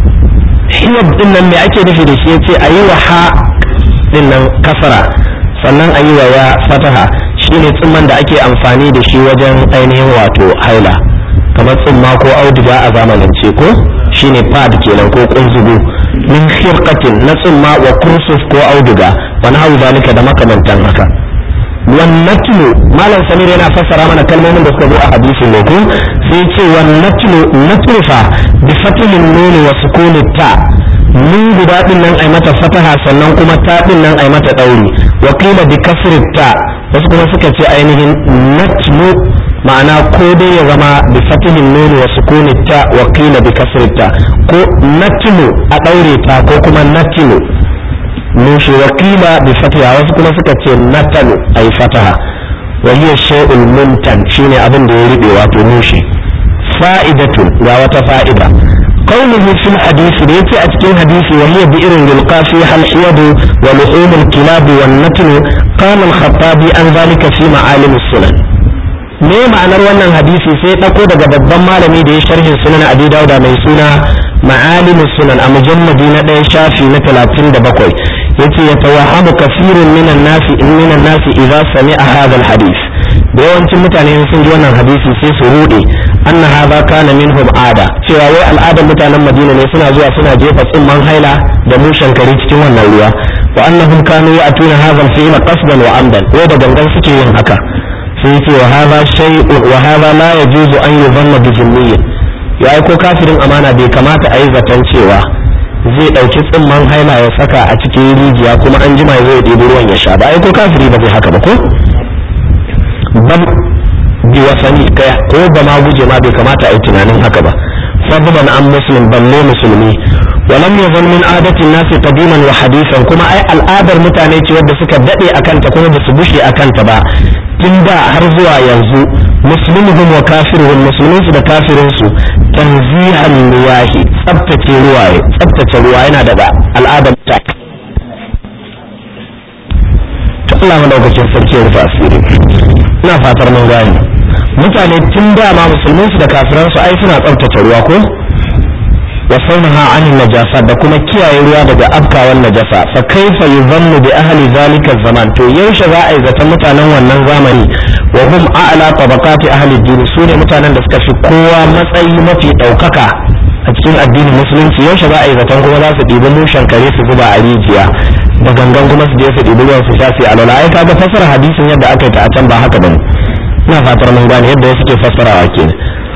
hiyad din nan me ake nufi da shi yace ayi wa ha din nan kasara sannan ayi wa ya fataha shine tsumman da ake amfani da shi wajen ainihin wato haila kamar tsumma ko auduga a zamanance ko shine pad kenan ko kunzugu min khirqatin na tsumma wa kursuf ko auduga wani hau zalika da makamantan haka wannatlu malam samir yana fassara mana kalmomin da suka zo a hadisin ne ko sai ce wannatlu natrufa bi fatilin nuni wa sukuni ta nun guda din nan ai mata fataha sannan kuma ta din nan ai mata dauri wa qila bi kasri ta wasu kuma suka ce ainihin natlu ma'ana ko dai ya zama bi fatihin nuni wa sukuni ta wa qila bi kasri ta ko natlu a daure ta ko kuma natlu nushi wa qila bi fatiha wasu kuma suka ce natalu ay fataha wa hiya shay'ul muntan shine abin da ya ribe wato nushi fa'idatu ga wata fa'ida قوله في الحديث ليس أتكين حديث وهي بئر يلقى فيها الحيض ولحوم الكلاب والنتن قال الخطابي عن ذلك في معالم السنن me ma'anar wannan hadisi sai ɗauko daga babban malami da ya sharhin sunan abi dauda mai suna ma'alimus sunan a mujalladi na ɗaya shafi na talatin da bakwai yace ya tawahamu kafirun minan nasi minan nasi idza sami'a hadha hadis da yawancin mutane sun ji wannan hadisi sai su rude anna hadha kana minhum ada cewa wai al'adar mutanen madina ne suna zuwa suna jefa tsimman haila da mushen kare cikin wannan ruwa wa annahum kanu ya'tuna hadha al-fi'la qasdan wa amdan wai da gangan suke yin haka sai yace wa hadha shay'un wa hadha la yajuzu an yuzanna bi jinniyyin ya ko kafirin amana bai kamata a yi zaton cewa zai ɗauki tsimman haila ya saka a cikin rijiya kuma an jima zai ɗebi ruwan ya sha ba ai ko kafiri ba zai haka ba ko bal bi wasani kai ko ba ma guje ma bai kamata a yi tunanin haka ba fadlan an muslim balle musulmi walam yazal min adatin nasi qadiman wa hadisan kuma ai al'adar mutane ce wadda suka dade akan ta kuma ba su bushe akan ta ba tun da har zuwa yanzu muslimuhum wa kafiruhum musulmin su da kafirin su tanzihan liyahi tsabtace ruwaye tsabtace ruwa yana daga al'adar ta to Allah madaukakin sarki ya rufe asiri ina fatar mun gane mutane tun da ma musulmin su da kafiran su ai suna tsabtace ruwa ko wa saunaha anin najasa da kuma kiyaye ruwa daga afkawan najasa fa kaifa yuzannu bi ahli zalika zaman to yaushe za a yi zaton mutanen wannan zamani wa hum a'la tabaqati ahli din su ne mutanen da suka fi kowa matsayi mafi daukaka a cikin addinin musulunci yaushe za a yi zaton kuma za su ɗibi mushen kare su zuba a rijiya da gangan kuma su je su ɗibi ruwan su sha su alwala ai kaga fasara hadisin yadda aka yi ta a can ba haka bane ina fatar mun gane yadda wasu ke fassarawa kenan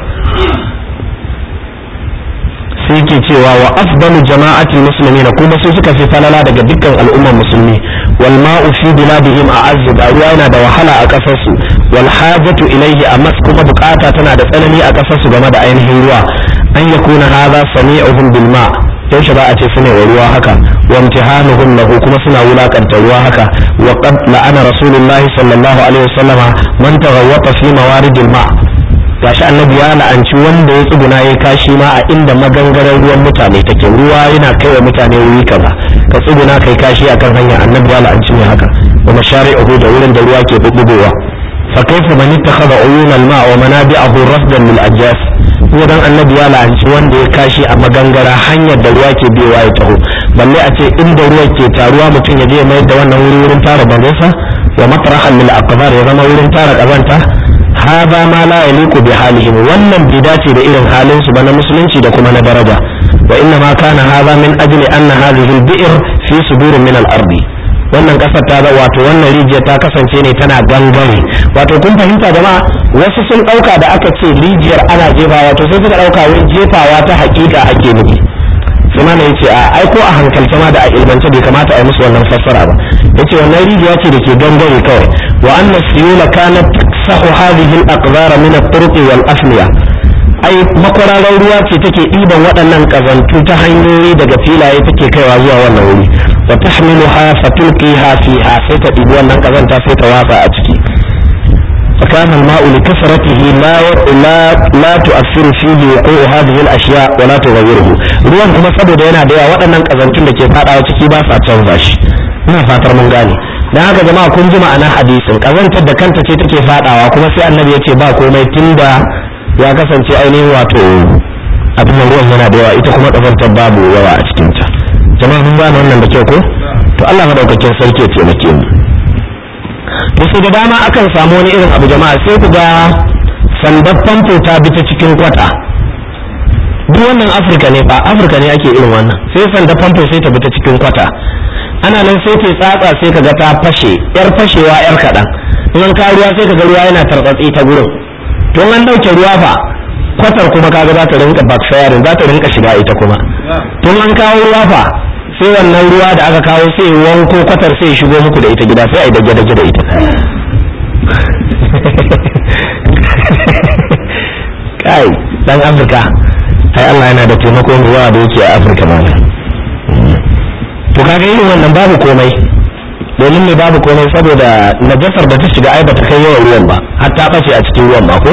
sai ke cewa wa afdalu jama'ati muslimin kuma su suka fi falala daga dukkan al'ummar musulmi wal ma'u fi biladihim a'azz da ruwa yana da wahala a kasar su wal hajatu ilayhi amma kuma bukata tana da tsanani a kasar su game da ainihin ruwa an yakuna hadha sami'uhum bil ma' yaushe ba a ce suna wa ruwa haka wa imtihanuhum lahu kuma suna wulakanta ruwa haka wa qad la'ana rasulullahi sallallahu alaihi wasallama man taghawwata fi mawaridil ma' gashi annabi ya la'anci wanda ya tsuguna ya kashi ma a inda magangarar ruwan mutane take ruwa yana kai wa mutane wuri kaza ka tsuguna kai kashi akan hanya annabi ya la'anci ne haka wa mashari'uhu da wurin da ruwa ke bubbugowa fa kaifa man ittakhadha uyun al-ma' wa manabi'ahu rafdan lil ajjas ko dan annabi ya la'anci wanda ya kashi a magangara hanyar da ruwa ke biyowa ya taho balle a ce inda ruwa ke taruwa mutum ya je ya mayar da wannan wuri wurin tara bangonsa wa matrahan lil aqdar ya zama wurin tara kazanta hada ma la yaliqu bi halihim wannan bai dace da irin halin su ba na musulunci da kuma na daraja wa inna ma kana hada min ajli anna hadhihi al-bi'r fi sudur min al-ardi wannan kasar ta da wato wannan rijiya ta kasance ne tana gangare wato kun fahimta jama'a wasu sun dauka da aka ce rijiyar ana jefawa wato sai suka dauka wai jefawa ta hakika ake nufi sai mana yace a ai ko a hankalce ma da a ilmance bai kamata a yi musu wannan fassara ba yace wannan rijiya ce da ke gangare kawai wa anna siyula kanat taksahu hadhihi al-aqdar min at-turuq wal afniya ai makwararar ruwa ce take ɗiban waɗannan ƙazantu ta hanyoyi daga filaye take kaiwa zuwa wannan wuri wa tahmiluha fatulqiha fiha sai ta ɗibi wannan ƙazanta sai ta watsa a ciki فكان الماء لكثرته لا لا لا تؤثر فيه وقوع هذه الاشياء ولا تغيره ruwan kuma saboda yana da yawa waɗannan ƙazantun da ke faɗawa ciki ba sa canza shi ina fatar mun gane dan haka jama'a kun ji ma'ana hadisin ƙazantar da kanta ce take faɗawa kuma sai annabi ya ce ba komai tunda ya kasance ainihin wato abin da ruwan yana da yawa ita kuma ƙazantar babu yawa a cikinta jama'a mun gane wannan da kyau ko to Allah madaukakin sarki ya taimake mu to sai da dama akan samu wani irin abu jama'a sai ku ga sandar famfo ta bi ta cikin kwata duk wannan afirka ne fa afirka ne ake irin wannan sai sandar famfo sai ta bi ta cikin kwata ana nan sai ta tsatsa sai ka ga ta fashe yar fashewa yar kaɗan in an kawo ruwa sai ka ga ruwa yana tartsatsi ta gurin to an ɗauke ruwa fa kwatar kuma kaga za ta rinka backfiring za ta rinka shiga ita kuma tun an kawo ruwa fa sai wannan ruwa da aka kawo sai wanko kwatar sai shigo muku da ita gida sai a yi dage-dage da ita kai dan afirka ai Allah yana da taimakon ruwa da yake a afirka mana to kaga irin wannan babu komai domin ne babu komai saboda najasar da ta shiga ai bata kai yawan ruwan ba har ta bace a cikin ruwan ba ko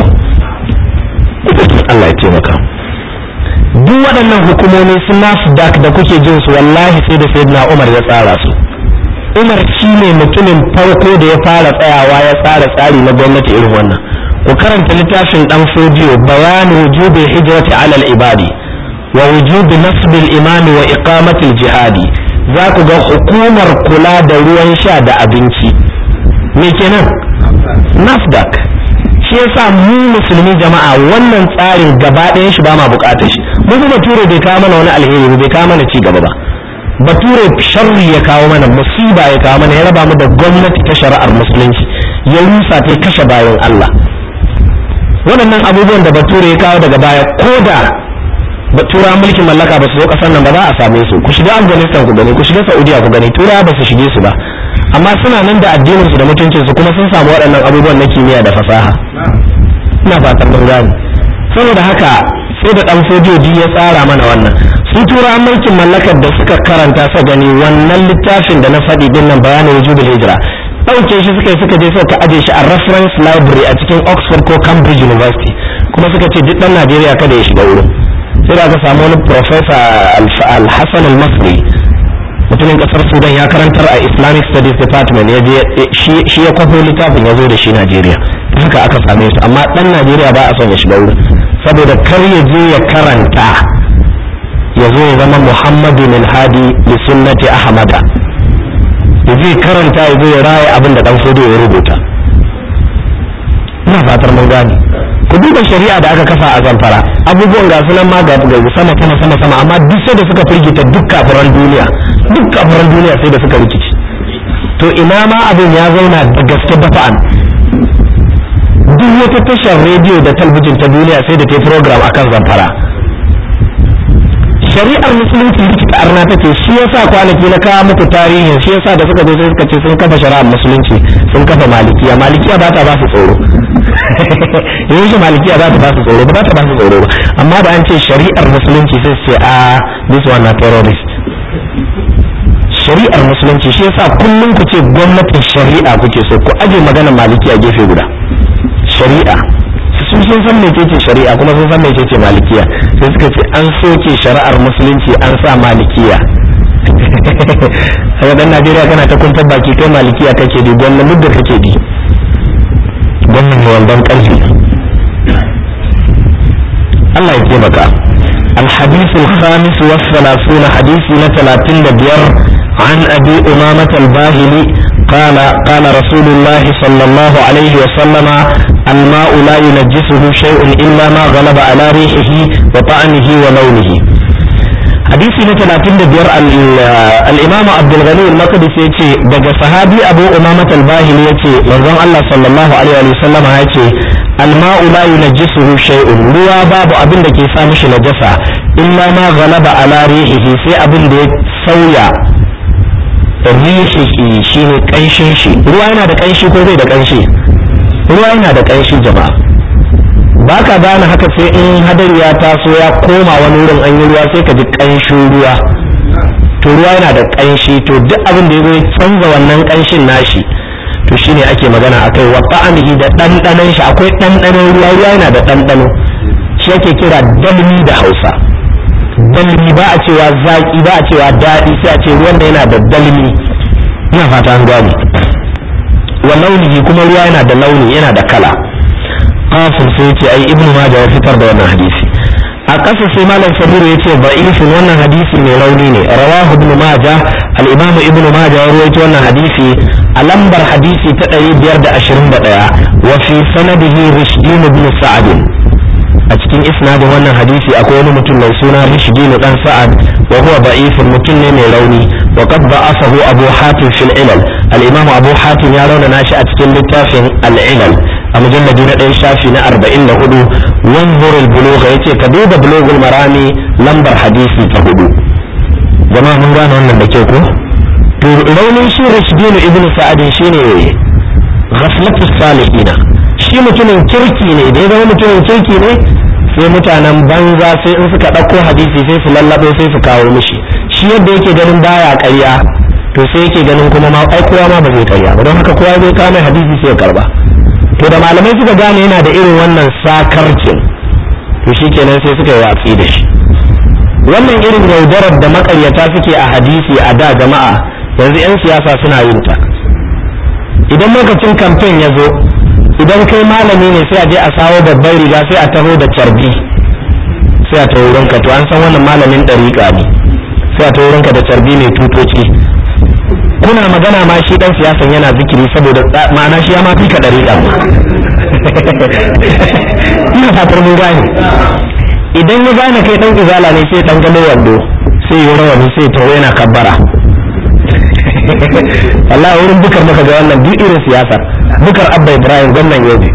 Allah ya taimaka duk waɗannan hukumomi su nasdaq da kuke jin su wallahi sai da sayyidina Umar ya tsara su Umar shi ne mutumin farko da ya fara tsayawa ya tsara tsari na gwamnati irin wannan ku karanta littafin dan fodiyo bayan wujubi hijrati ala al-ibadi wa wujubi nasb al-imam wa iqamati al-jihadi za ku ga hukumar kula da ruwan sha da abinci me kenan nasdaq shi yasa mu musulmi jama'a wannan tsarin gaba ɗayan shi ba ma bukatar shi mu kuma bature bai kawo mana wani alheri bai kawo mana ci gaba ba bature sharri ya kawo mana musiba ya kawo mana ya raba mu da gwamnati ta shari'ar musulunci ya rusa ta kashe bayan Allah waɗannan abubuwan da bature ya kawo daga baya ko da tura mulkin mallaka ba su zo ƙasar nan ba za a same su ku shiga afghanistan ku gani ku shiga saudiya ku gani tura ba su shige su ba amma suna nan da addinin su da mutuncin su kuma sun samu waɗannan abubuwan na kimiyya da fasaha ina fatan mun gane saboda haka sai da dan sojoji ya tsara mana wannan su tura mulkin mallakar da suka karanta sa gani wannan littafin da na faɗi din nan bayanin wujubul hijra ɗauke shi suka yi suka je suka aje shi a reference library a cikin Oxford ko Cambridge University kuma suka ce duk ɗan Najeriya kada ya shiga wurin sai da aka samu wani professor Al-Hassan Al-Masri mutumin kasar Sudan ya karantar a Islamic Studies Department ya je shi ya kwafo littafin ya zo da shi Najeriya haka aka same su amma ɗan Najeriya ba a son ya shiga wurin saboda kar ya je ya karanta ya zo ya zama Muhammadu Hadi li sunnati Ahmada ya je karanta ya zo ya raya abin da dan fodo ya rubuta ina fatar mun gane ku duba shari'a da aka kafa a zamfara abubuwan ga sunan ma ga sama sama sama sama amma duk sai da suka firgita duk kafiran duniya duk kafiran duniya sai da suka rikici to ina ma abin ya zauna da gaske dafa'an duk wata tashar rediyo da talbijin ta duniya sai da ta yi program akan zamfara shari'ar musulunci rikita arna take shi yasa kwanaki na kawo muku tarihin shi yasa da suka zo sai suka ce sun kafa shari'ar musulunci sun kafa malikiya malikiya ba ta ba su tsoro yanzu malikiya ba ta ba su tsoro ba ta ba su tsoro ba amma da an ce shari'ar musulunci sai su ce a this one na terrorist shari'ar musulunci shi yasa kullum ku ce gwamnatin shari'a kuke so ku aje maganar malikiya gefe guda shari'a su sun sun san mecece shari'a kuma sun san mecece malikiya sai suka ce an soke shari'ar musulunci an sa malikiya a dan najeriya kana ta kuntar baki kai malikiya kake di gwamnan muddin kake di gwamnan mai wandon ƙarfi Allah ya taimaka الحديث الخامس والثلاثون حديث ثلاثين بير عن أبي أمامة الباهلي قال قال رسول الله صلى الله عليه وسلم الماء لا ينجسه شيء إلا ما غلب على ريحه وطعمه ولونه hadisi na talatin da biyar al'imamu abdulghani al-maqdis ya ce daga sahabi abu umamat al-bahili ya ce manzon allah sallallahu alaihi wa sallam ya ce alma'u la yunajjisuhu shay'un ruwa babu abin da ke sa mishi najasa illa ma ghalaba ala rihihi sai abin da ya sauya rihihi shine kanshin shi ruwa yana da kanshi ko bai da kanshi ruwa yana da kanshi jama'a ba ka gane haka sai in hadari ya taso ya koma wani wurin an yi ruwa sai ka ji ƙanshin ruwa to ruwa yana da ƙanshi to duk abin da ya zo ya canza wannan ƙanshin nashi to shine ake magana akai wa ta'amihi da ɗanɗanon shi akwai ɗanɗanon ruwa ruwa yana da ɗanɗano shi ake kira dalmi da hausa dalmi ba a cewa zaƙi ba a cewa daɗi sai a ce ruwan da yana da dalmi ina fata an gane wa launihi kuma ruwa yana da launi yana da kala qasim sai yace ai ibnu majah ya fitar da wannan hadisi a ƙasa sai malam sabiru yace da'ifin wannan hadisi mai rauni ne rawahu ibnu majah al-imam ibnu majah ya rawaito wannan hadisi a lambar hadisi ta 521 wa fi sanadihi rishdin ibn sa'ad a cikin isnadin wannan hadisi akwai wani mutum mai suna rishdin dan sa'ad wa huwa da'ifun mutum ne mai rauni wa qad da'afahu abu hatim fil ilal al-imam abu hatim ya rauna nashi a cikin littafin al-ilal a mujalladi na ɗaya shafi na arba'in da hudu wanzur buluga ya ce ka duba bulugul marami lambar hadisi ta hudu jama'a mun gane wannan da ke ko to raunin shi rashdinu ibn sa'adin shine ghaflatu salihina shi mutumin kirki ne da ya zama mutumin kirki ne sai mutanen banza sai in suka ɗauko hadisi sai su lallabo sai su kawo mishi shi yadda yake ganin baya ƙarya to sai yake ganin kuma ma ai kowa ma ba zai ƙarya ba don haka kowa zai kawo mai hadisi sai ya karba to da malamai suka gane yana da irin wannan sakarcin to shi kenan sai suka yi watsi da shi wannan irin yaudarar da makaryata suke a hadisi a da jama'a yanzu 'yan siyasa suna yin ta idan lokacin kamfen ya zo idan kai malami ne sai a je a sawo babban riga sai a taho da carbi sai a taho wurinka to an san wannan malamin ɗariƙa ne sai a taho wurinka da carbi mai tutoci kuna magana ma shi dan siyasan yana zikiri saboda ma'ana shi ya ma fika dariƙa ina fatar mun gane idan ya gane kai dan izala ne sai dan gano wando sai yi rawani sai tawo yana kabbara wallahi wurin bukar maka ga wannan duk irin siyasar bukar abba ibrahim gwamnan yobe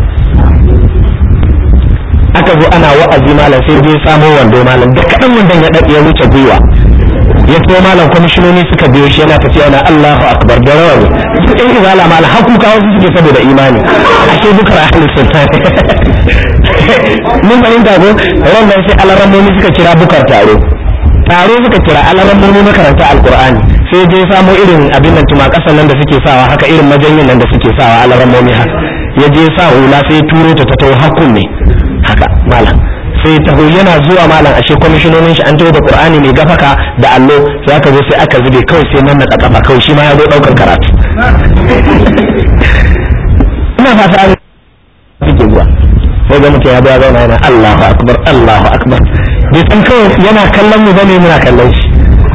aka zo ana wa'azi malam sai je samo wando malam da kaɗan wandon ya ya wuce gwiwa ya to malam kwamishinoni suka biyo shi yana tafiya na Allahu akbar da rawani su ɗan izala malam haku kawo su suke saboda imani ashe bukar ahli sultan mun fahimta ko ran nan sai alarammomi suka kira bukar taro taro suka kira alarammomi makaranta alqur'ani sai je samo irin abin nan tuma kasan nan da suke sawa haka irin majanyin nan da suke sawa alarammomi haka ya je sa hula sai turo ta ta tawo hakun ne haka malam sai taho yana zuwa malam ashe kwamishinonin shi an taho da qur'ani mai gafaka da allo sai aka zo sai aka zube kawai sai nan na kafa kawai shi ma ya zo daukar karatu ina fata an suke zuwa sai ga mutum ya zo ya zauna yana Allahu akbar Allahu akbar bai san kawai yana kallon mu bane muna kallon shi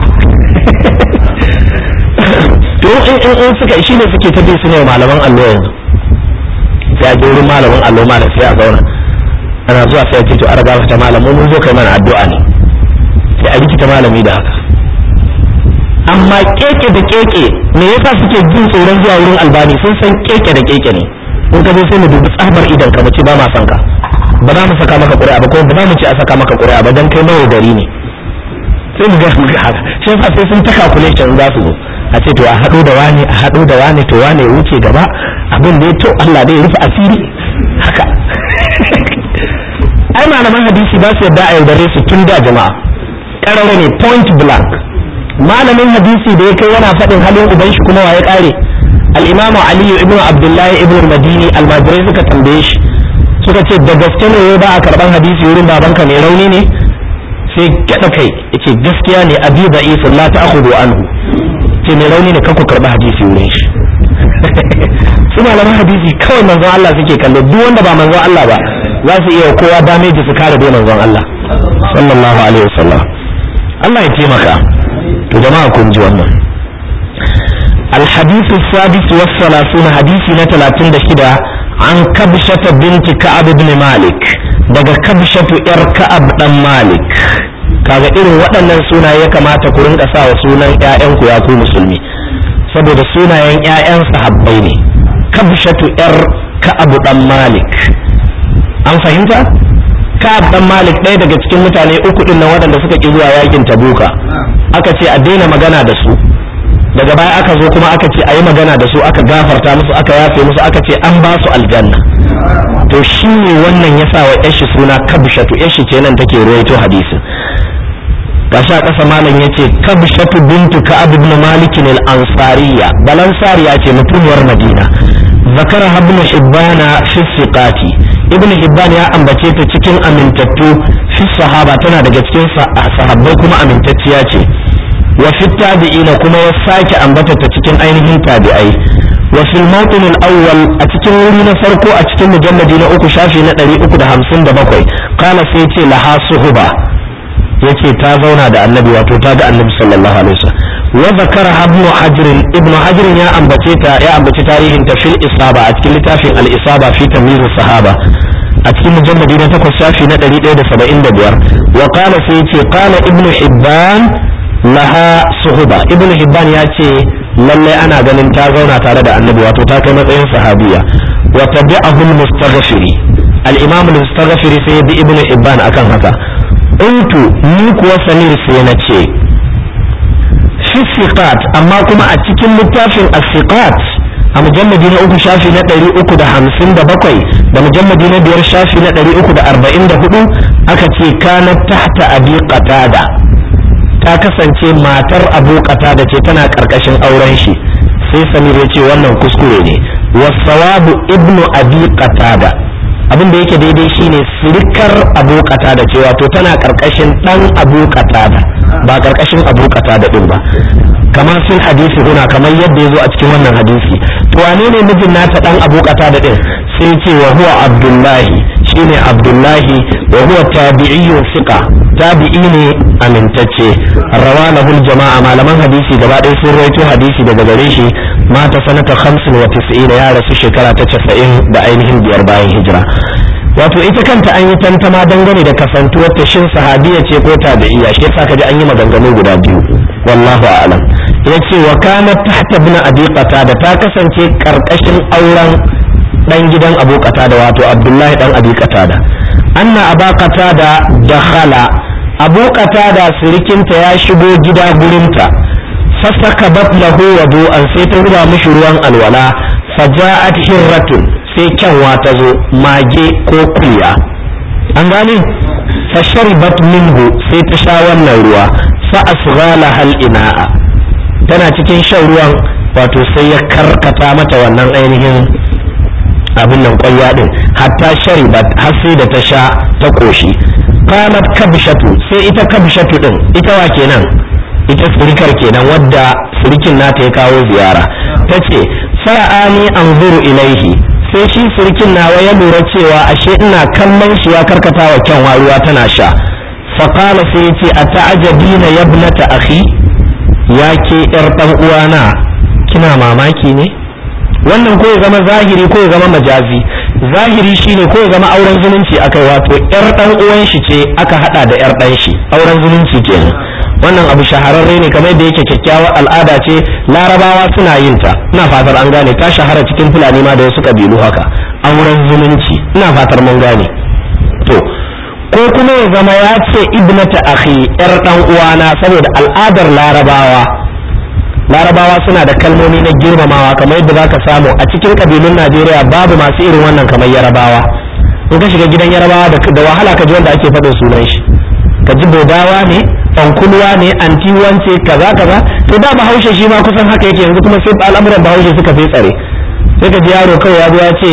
to in in suka shi ne suke ta bi su ne malaman allo yanzu sai a je wurin malamin allo malam sai a zauna ana zuwa sai ce to an raga ta malam mun zo kai mana addu'a ne sai a rikita malami da haka amma keke da keke me yasa suke jin tsoron zuwa wurin albani sun san keke da keke ne in ka zo sai mu dubi tsabar idan ka mace ba ma san ka ba za mu saka maka ƙuri'a ba ko ba za mu ce a saka maka ƙuri'a ba dan kai nawa gari ne sai mu ga mu ga haka shi yasa sai sun ta calculation za su zo a ce to a haɗo da wani a haɗo da wani to wani ya wuce gaba abin da ya to Allah dai ya rufe asiri haka ai malaman hadisi ba su yadda a yaudare su tun da jama'a ƙarara ne point blank malamin hadisi da ya kai yana faɗin halin uban shi kuma waye ƙare al-imamu aliyu ibnu abdullahi ibnu madini almajirai suka tambaye shi suka ce da gaske ne ba a karban hadisi wurin babanka mai rauni ne sai gyaɗa kai yace gaskiya ne abi da isa la ta'khudhu anhu ce mai rauni ne kanku karba hadisi wurin shi su malaman hadisi kawai manzon Allah suke kallo duk wanda ba manzon Allah ba za su iya kowa damage su kare dai manzon Allah sallallahu alaihi wasallam Allah ya taimaka to jama'a kun ji wannan الحديث السادس والثلاثون حديث نتلاتين دشدا عن كبشة بنت كعب بن مالك daga kabshatu yar ka'ab dan malik kaga irin waɗannan sunaye ya kamata ku rinka sa wa sunan ƴaƴanku ya ku musulmi saboda sunayen ƴaƴan sahabbai ne kabshatu yar ka'ab dan malik an fahimta ka'ab dan malik ɗaya daga cikin mutane uku din nan waɗanda suka ki zuwa yakin tabuka aka ce a daina magana da su daga baya aka zo kuma aka ce a yi magana da su aka gafarta musu aka yafe musu aka ce an ba su aljanna to shi ne wannan ya sa wa yashi suna kabshatu yashi ce nan take ruwaito hadisin gashi a ƙasa malam ya ce kabshatu bintu ka'ab ibn malik al-ansariya balansariya ce mutumiyar madina zakara ibn hibbana fi siqati ibn hibban ya ambace ta cikin amintattu fi sahaba tana daga cikin sahabbai kuma amintacciya ce wa fi tabi'ina kuma ya sake ambata ta cikin ainihin tabi'ai wa fil mawqin al-awwal a cikin wuri na farko a cikin mujalladi na uku shafi na 357 kana sai ce laha suhuba yace ta zauna da annabi wato ta ga annabi sallallahu alaihi wasallam wa zakara ibn hajr ibn hajr ya ambace ta ya ambaci tarihin ta fil isaba a cikin littafin al-isaba fi tamyiz sahaba a cikin mujalladi na takwas shafi na 175 wa qala sai yace qala ibn hibban laha suhuba ibnu hibban ya ce lallai ana ganin ta zauna tare da annabi wato ta kai matsayin sahabiya wa tabi'ahu al-mustaghfiri al-imam al-mustaghfiri sai bi ibnu hibban akan haka untu ni kuwa samir sai na ce fi siqat amma kuma a cikin littafin as-siqat a mujalladi na uku shafi na ɗari uku da hamsin da bakwai da mujalladi na biyar shafi na ɗari uku da arba'in da hudu aka ce kana tahta abi qatada ta kasance matar abu da ce tana karkashin auren shi sai samir ya ce wannan kuskure ne wasawabu ibnu abi qatada abin da yake daidai shine sirikar abu qatada ce wato tana karkashin dan abu qatada ba karkashin abu qatada din ba kamar sun hadisi huna kamar yadda ya zo a cikin wannan hadisi to wane ne mijin nata dan abu qatada din sai ce wa huwa abdullahi shine abdullahi wa huwa tabi'iyyun thiqa tabi'i ne amintacce rawalahu jama'a malaman hadisi gaba ɗaya sun rawaito hadisi daga gare shi mata sanata 95 ya rasu shekara ta 90 da ainihin biyar bayan hijira wato ita kanta an yi tantama dangane da kasantuwar ta shin sahabiya ce ko tabi'iyya shi yasa kaji an yi maganganu guda biyu wallahu a'lam yace wa kana tahta ibn abi qatada ta kasance karkashin auren dan gidan abu qatada wato abdullahi dan abi qatada anna aba qatada dakhala abu qatada sirikinta ya shigo gida gurinta fasakabat lahu wudu'an sai ta zuba mishi ruwan alwala faja'at hirratun sai kyanwa ta zo mage ko kuya an gane fasharibat minhu sai ta sha wannan ruwa fa asghala hal ina'a tana cikin shan ruwan wato sai ya karkata mata wannan ainihin abin nan kwalya din hatta sharibat har sai da ta sha ta koshi qalat kabshatu sai ita kabshatu din ita wa kenan ita surikar kenan wadda surikin nata ya kawo ziyara tace fara'ani anzuru ilaihi sai shi surikin nawa ya lura cewa ashe ina kallon shi ya karkata wa kyanwa ruwa tana sha faqala sai yace ata'ajabina yabnata akhi ya ke yar dan uwana kina mamaki ne wannan ko ya zama zahiri ko ya zama majazi zahiri shine ko ya zama auren zumunci akai wato yar dan uwan shi ce aka hada da yar dan shi auren zumunci kenan wannan abu shahararre ne kamar da yake kyakkyawar al'ada ce larabawa suna yin ta ina fatar an gane ta shahara cikin fulani ma da wasu kabilu haka auren zumunci ina fatar mun gane to ko kuma ya zama ya ce ibnata akhi yar dan uwana saboda al'adar larabawa larabawa suna da kalmomi na girmamawa kamar yadda zaka samu a cikin kabilun najeriya babu masu irin wannan kamar yarabawa in ka shiga gidan yarabawa da wahala ka ji wanda ake faɗin sunan shi ka ji bodawa ne fankulwa ne anti wance kaza kaza to da bahaushe shi ma kusan haka yake yanzu kuma sai al'amuran bahaushe suka fi tsare sai ka ji yaro kawai ya zo ya ce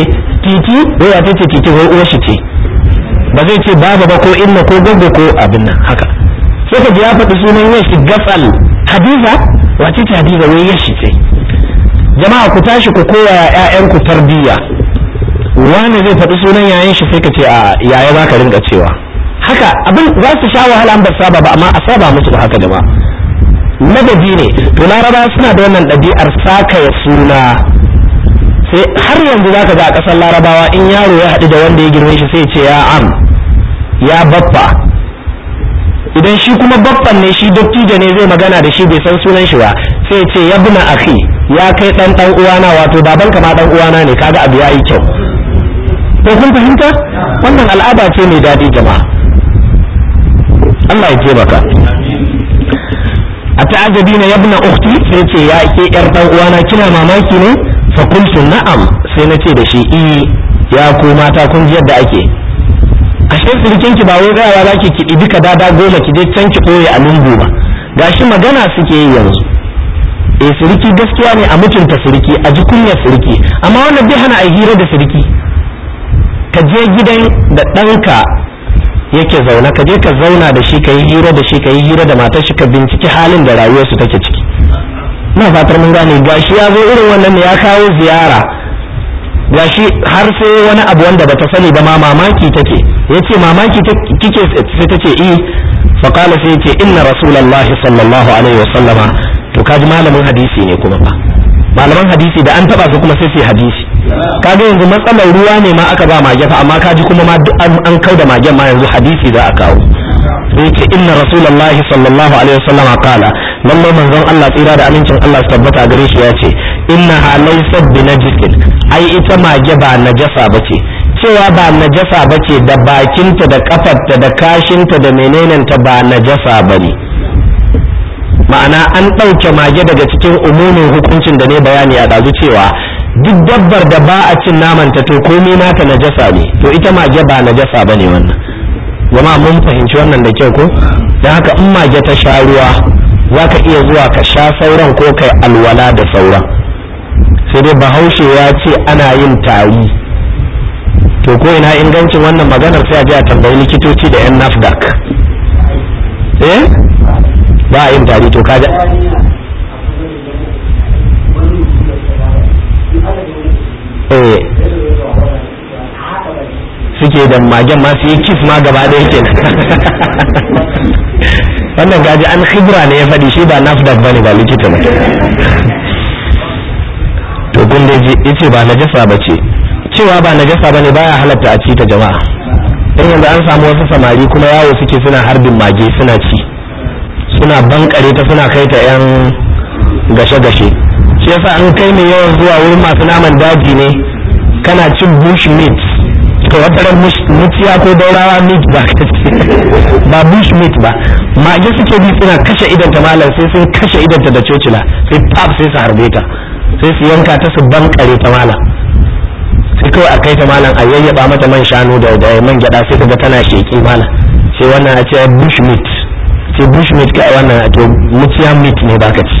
titi wai ya ce titi wai uwar shi ce ba zai ce baba ba ko inna ko gogo ko abin nan haka sai ka ji ya faɗi sunan yashi gafal hadiza wace ce hadiza wai yashi ce jama'a ku tashi ku koya ƴaƴanku tarbiyya wani zai faɗi sunan yayan shi sai ka ce a yaya za ka rinka cewa haka abin za su sha wahala an ba saba ba amma a saba musu da haka jama'a madadi ne to laraba suna da wannan ɗabi'ar sakaya suna sai har yanzu zaka ga a ƙasar larabawa in yaro ya haɗu da wanda ya girme shi sai ce ya am ya baffa idan shi kuma baffan ne shi dattijo ne zai magana da shi bai san sunan shi ba sai ce ya buna akhi ya kai dan dan uwana wato baban ka ma dan uwana ne kaga abu yayi kyau ko kun fahimta wannan al'ada ce mai daɗi jama'a Allah ya taimaka a ta'ajabi na yabna ukhti sai ce ya ke yar dan uwana kina mamaki ne fa qultu na'am sai nace da shi i ya ku mata kun ji yadda ake ashe sirikin ki ba wai gawa zaki ki dibi ka dada goma ki je can ki koye a lungu ba gashi magana suke yi yanzu eh siriki gaskiya ne a mutunta siriki a ji kunyar siriki amma wannan bai hana a hira da siriki ka je gidan da ɗanka yake zaune ka je ka zauna da shi ka yi hira da shi ka yi hira da matar shi ka binciki halin da rayuwarsu take ciki na fatar mun gane gashi ya zo irin wannan ne ya kawo ziyara gashi har sai wani abu wanda bata sani ba ma mamaki take yace mamaki kike sai tace eh fa qala sai yace inna rasulullahi sallallahu alaihi wasallama to kaji malamin hadisi ne kuma fa malaman hadisi da an taba su kuma sai su hadisi kaga yanzu matsalar ruwa ne ma aka ba mage fa amma kaji kuma ma duk an kau da magen ma yanzu hadisi za a kawo sai ce inna rasulullahi sallallahu alaihi wasallam qala lallai manzon Allah tsira da amincin Allah su tabbata gare shi ya ce inna ha laysat bi najisin ai ita mage ba najasa bace cewa ba najasa bace da bakinta da kafarta da kashinta da menenenta ba najasa bane ma'ana an ɗauke mage daga cikin umumin hukuncin da ne bayani a ɗazu cewa duk dabbar da ba a cin namanta to komai nata najasa ne to ita mage ba najasa ba ne wannan jama'a mun fahimci wannan da kyau ko don haka in mage ta sha ruwa za ka iya zuwa ka sha sauran ko kai alwala da sauran sai dai bahaushe ya ce ana yin tari to ko ina ingancin wannan maganar sai a je a tambayi likitoci da yan nafdak eh ba a yin tari to kaga eh suke da magen ma su yi kif ma gaba da yake wannan gaji an khibra ne ya faɗi shi ba nafdak bane ba likita ba to kun da yace ba najasa ba ce cewa ba najasa bane baya halatta a ci ta jama'a dan yanzu an samu wasu samari kuma yawo suke suna harbin mage suna ci suna bankare ta suna kai ta yan gashe-gashe shi yasa an kai ne yawan zuwa wurin masu naman daji ne kana cin bush meat to wata ran mutiya ko daurawa meat ba ba bush meat ba mage suke bi suna kashe idanta malam sai sun kashe idanta da cocila sai pap sai su harbe ta sai su yanka ta su bankare ta malam sai kawai a kai ta malam a yayyaba mata man shanu da man gyada sai kaga tana sheki malam sai wannan a ce bush meat ce bush meat kai wannan to mutiya meat ne baka ci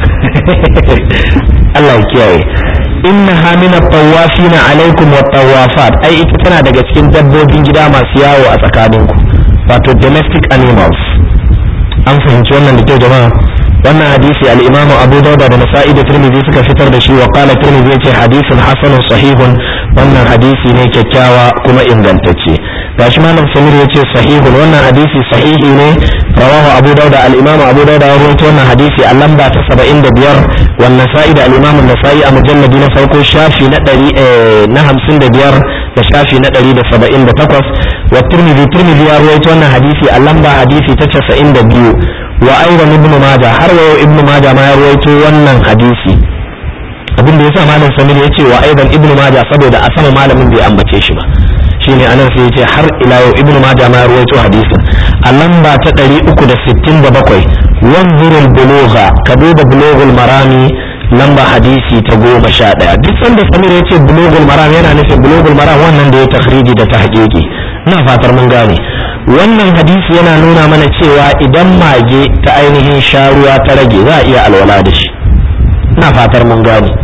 Allah ya kiyaye inna hamina tawafina alaikum wa tawafat ai ita tana daga cikin dabbobin gida masu yawo a tsakaninku wato domestic animals an fahimci wannan da kyau jama'a wannan hadisi al-imamu abu dauda da nasa'i da tirmidhi suka fitar da shi wa qala tirmidhi yace hadisin hasanun sahihun wannan hadisi ne kyakkyawa kuma ingantacce gashi malam samir yace sahihun wannan hadisi sahihi ne rawahu abu dauda al-imamu abu dauda ya rawaito wannan hadisi a lamba ta 75 wan nasa'i da al-imamu nasa'i a mujalladi na farko shafi na 100 na 55 da shafi na 178 wa tirmidhi tirmidhi ya rawaito wannan hadisi a lamba hadisi ta 92 wa aidan ibnu majah har wa ibnu majah ma ya rawaito wannan hadisi abin da yasa malam samir ya ce wa aidan ibnu majah saboda a sama malamin bai ambace shi ba shine anan sai ya ce har ila yau ibnu majah ma ya rawaito hadisin a lamba ta 367 wanzurul bulugha ka duba bulughul marami lamba hadisi ta goma sha ɗaya duk sanda samir ya ce bulughul maram yana nufin bulughul maram wannan da ya takhriji da tahqiqi ina fatar mun gane wannan hadisi yana nuna mana cewa idan mage ta ainihin sharuwa ta rage za a iya alwala da shi ina fatar mun gane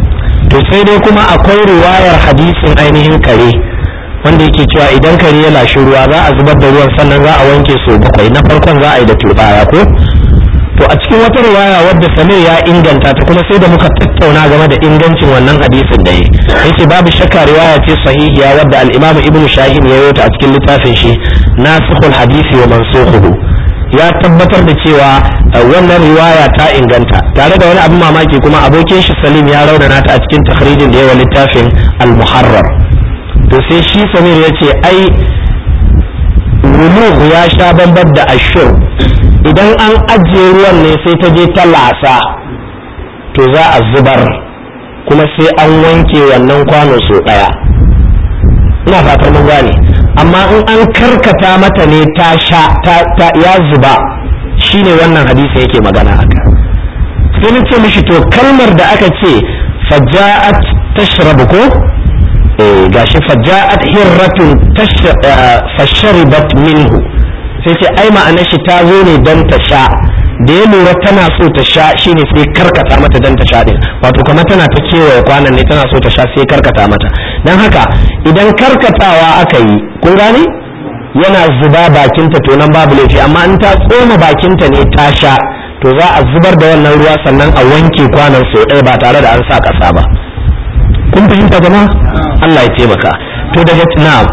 to sai dai kuma akwai riwayar hadisin ainihin kare wanda yake cewa idan kare ya lashi ruwa za a zubar da ruwan sannan za a wanke su bakwai na farkon za a yi da turbaya ko to a cikin wata riwaya wadda samir ya inganta ta kuma sai da muka tattauna game da ingancin wannan hadisin da ya yace babu shakka riwaya ce sahihiya wadda al-imamu ibn shahin ya yota a cikin littafin shi nasikhul hadisi wa mansukhuhu ya tabbatar da cewa wannan riwaya ta inganta tare da wani abin mamaki kuma abokin shi salim ya raunana ta a cikin takhrijin da yawa littafin al-muharrar to sai shi samir ya ce ai wuluhu ya sha bambar da ashur idan an ajiye ruwan ne sai ta je ta lasa to za a zubar kuma sai an wanke wannan kwano so ɗaya ina fatan mun gane amma in an karkata mata ne ta sha ta, ya zuba shine wannan hadisi yake magana aka sai na ce mishi to kalmar da aka ce faja'at tashrabu ko eh gashi faja'at hirratun fasharibat minhu sai ce ai ma'ana shi ta zo ne don ta sha da ya lura tana so ta sha shine sai karkata mata don ta sha din wato kuma tana ta kewaye kwanan ne tana so ta sha sai karkata mata don haka idan karkatawa aka yi kun gane yana zuba bakinta to nan babu laifi amma in ta tsoma bakinta ne ta sha to za a zubar da wannan ruwa sannan a wanke kwanan sau ɗaya ba tare da an sa ƙasa ba kun fahimta jama'a Allah ya taimaka to daga na'am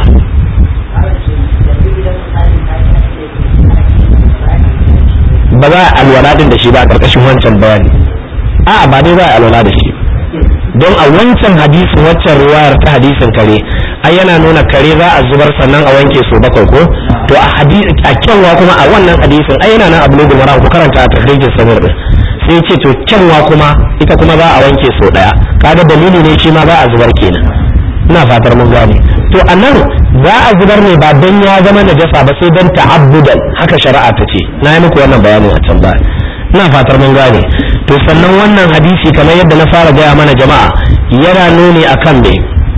ba za a alwala din da shi ba a ƙarƙashin wancan bayani a'a ba dai za a alwala da shi don a wancan hadisin waccan riwayar ta hadisin kare ai yana nuna kare za a zubar sannan a wanke su bakwai ko to a hadisi a kyanwa kuma a wannan hadisin ai yana nan abu ne maram ku karanta a tahrijin samir din sai ce to kyanwa kuma ita kuma za a wanke sau daya kaga dalili ne shi ma za a zubar kenan ina fatar mun gane to a nan za a zubar ne ba dan ya zama najasa ba sai dan ta'abbudan haka shari'a ta ce na yi muku wannan bayanin a can baya ina fatar mun gane to sannan wannan hadisi kamar yadda na fara gaya mana jama'a yana nuni akan me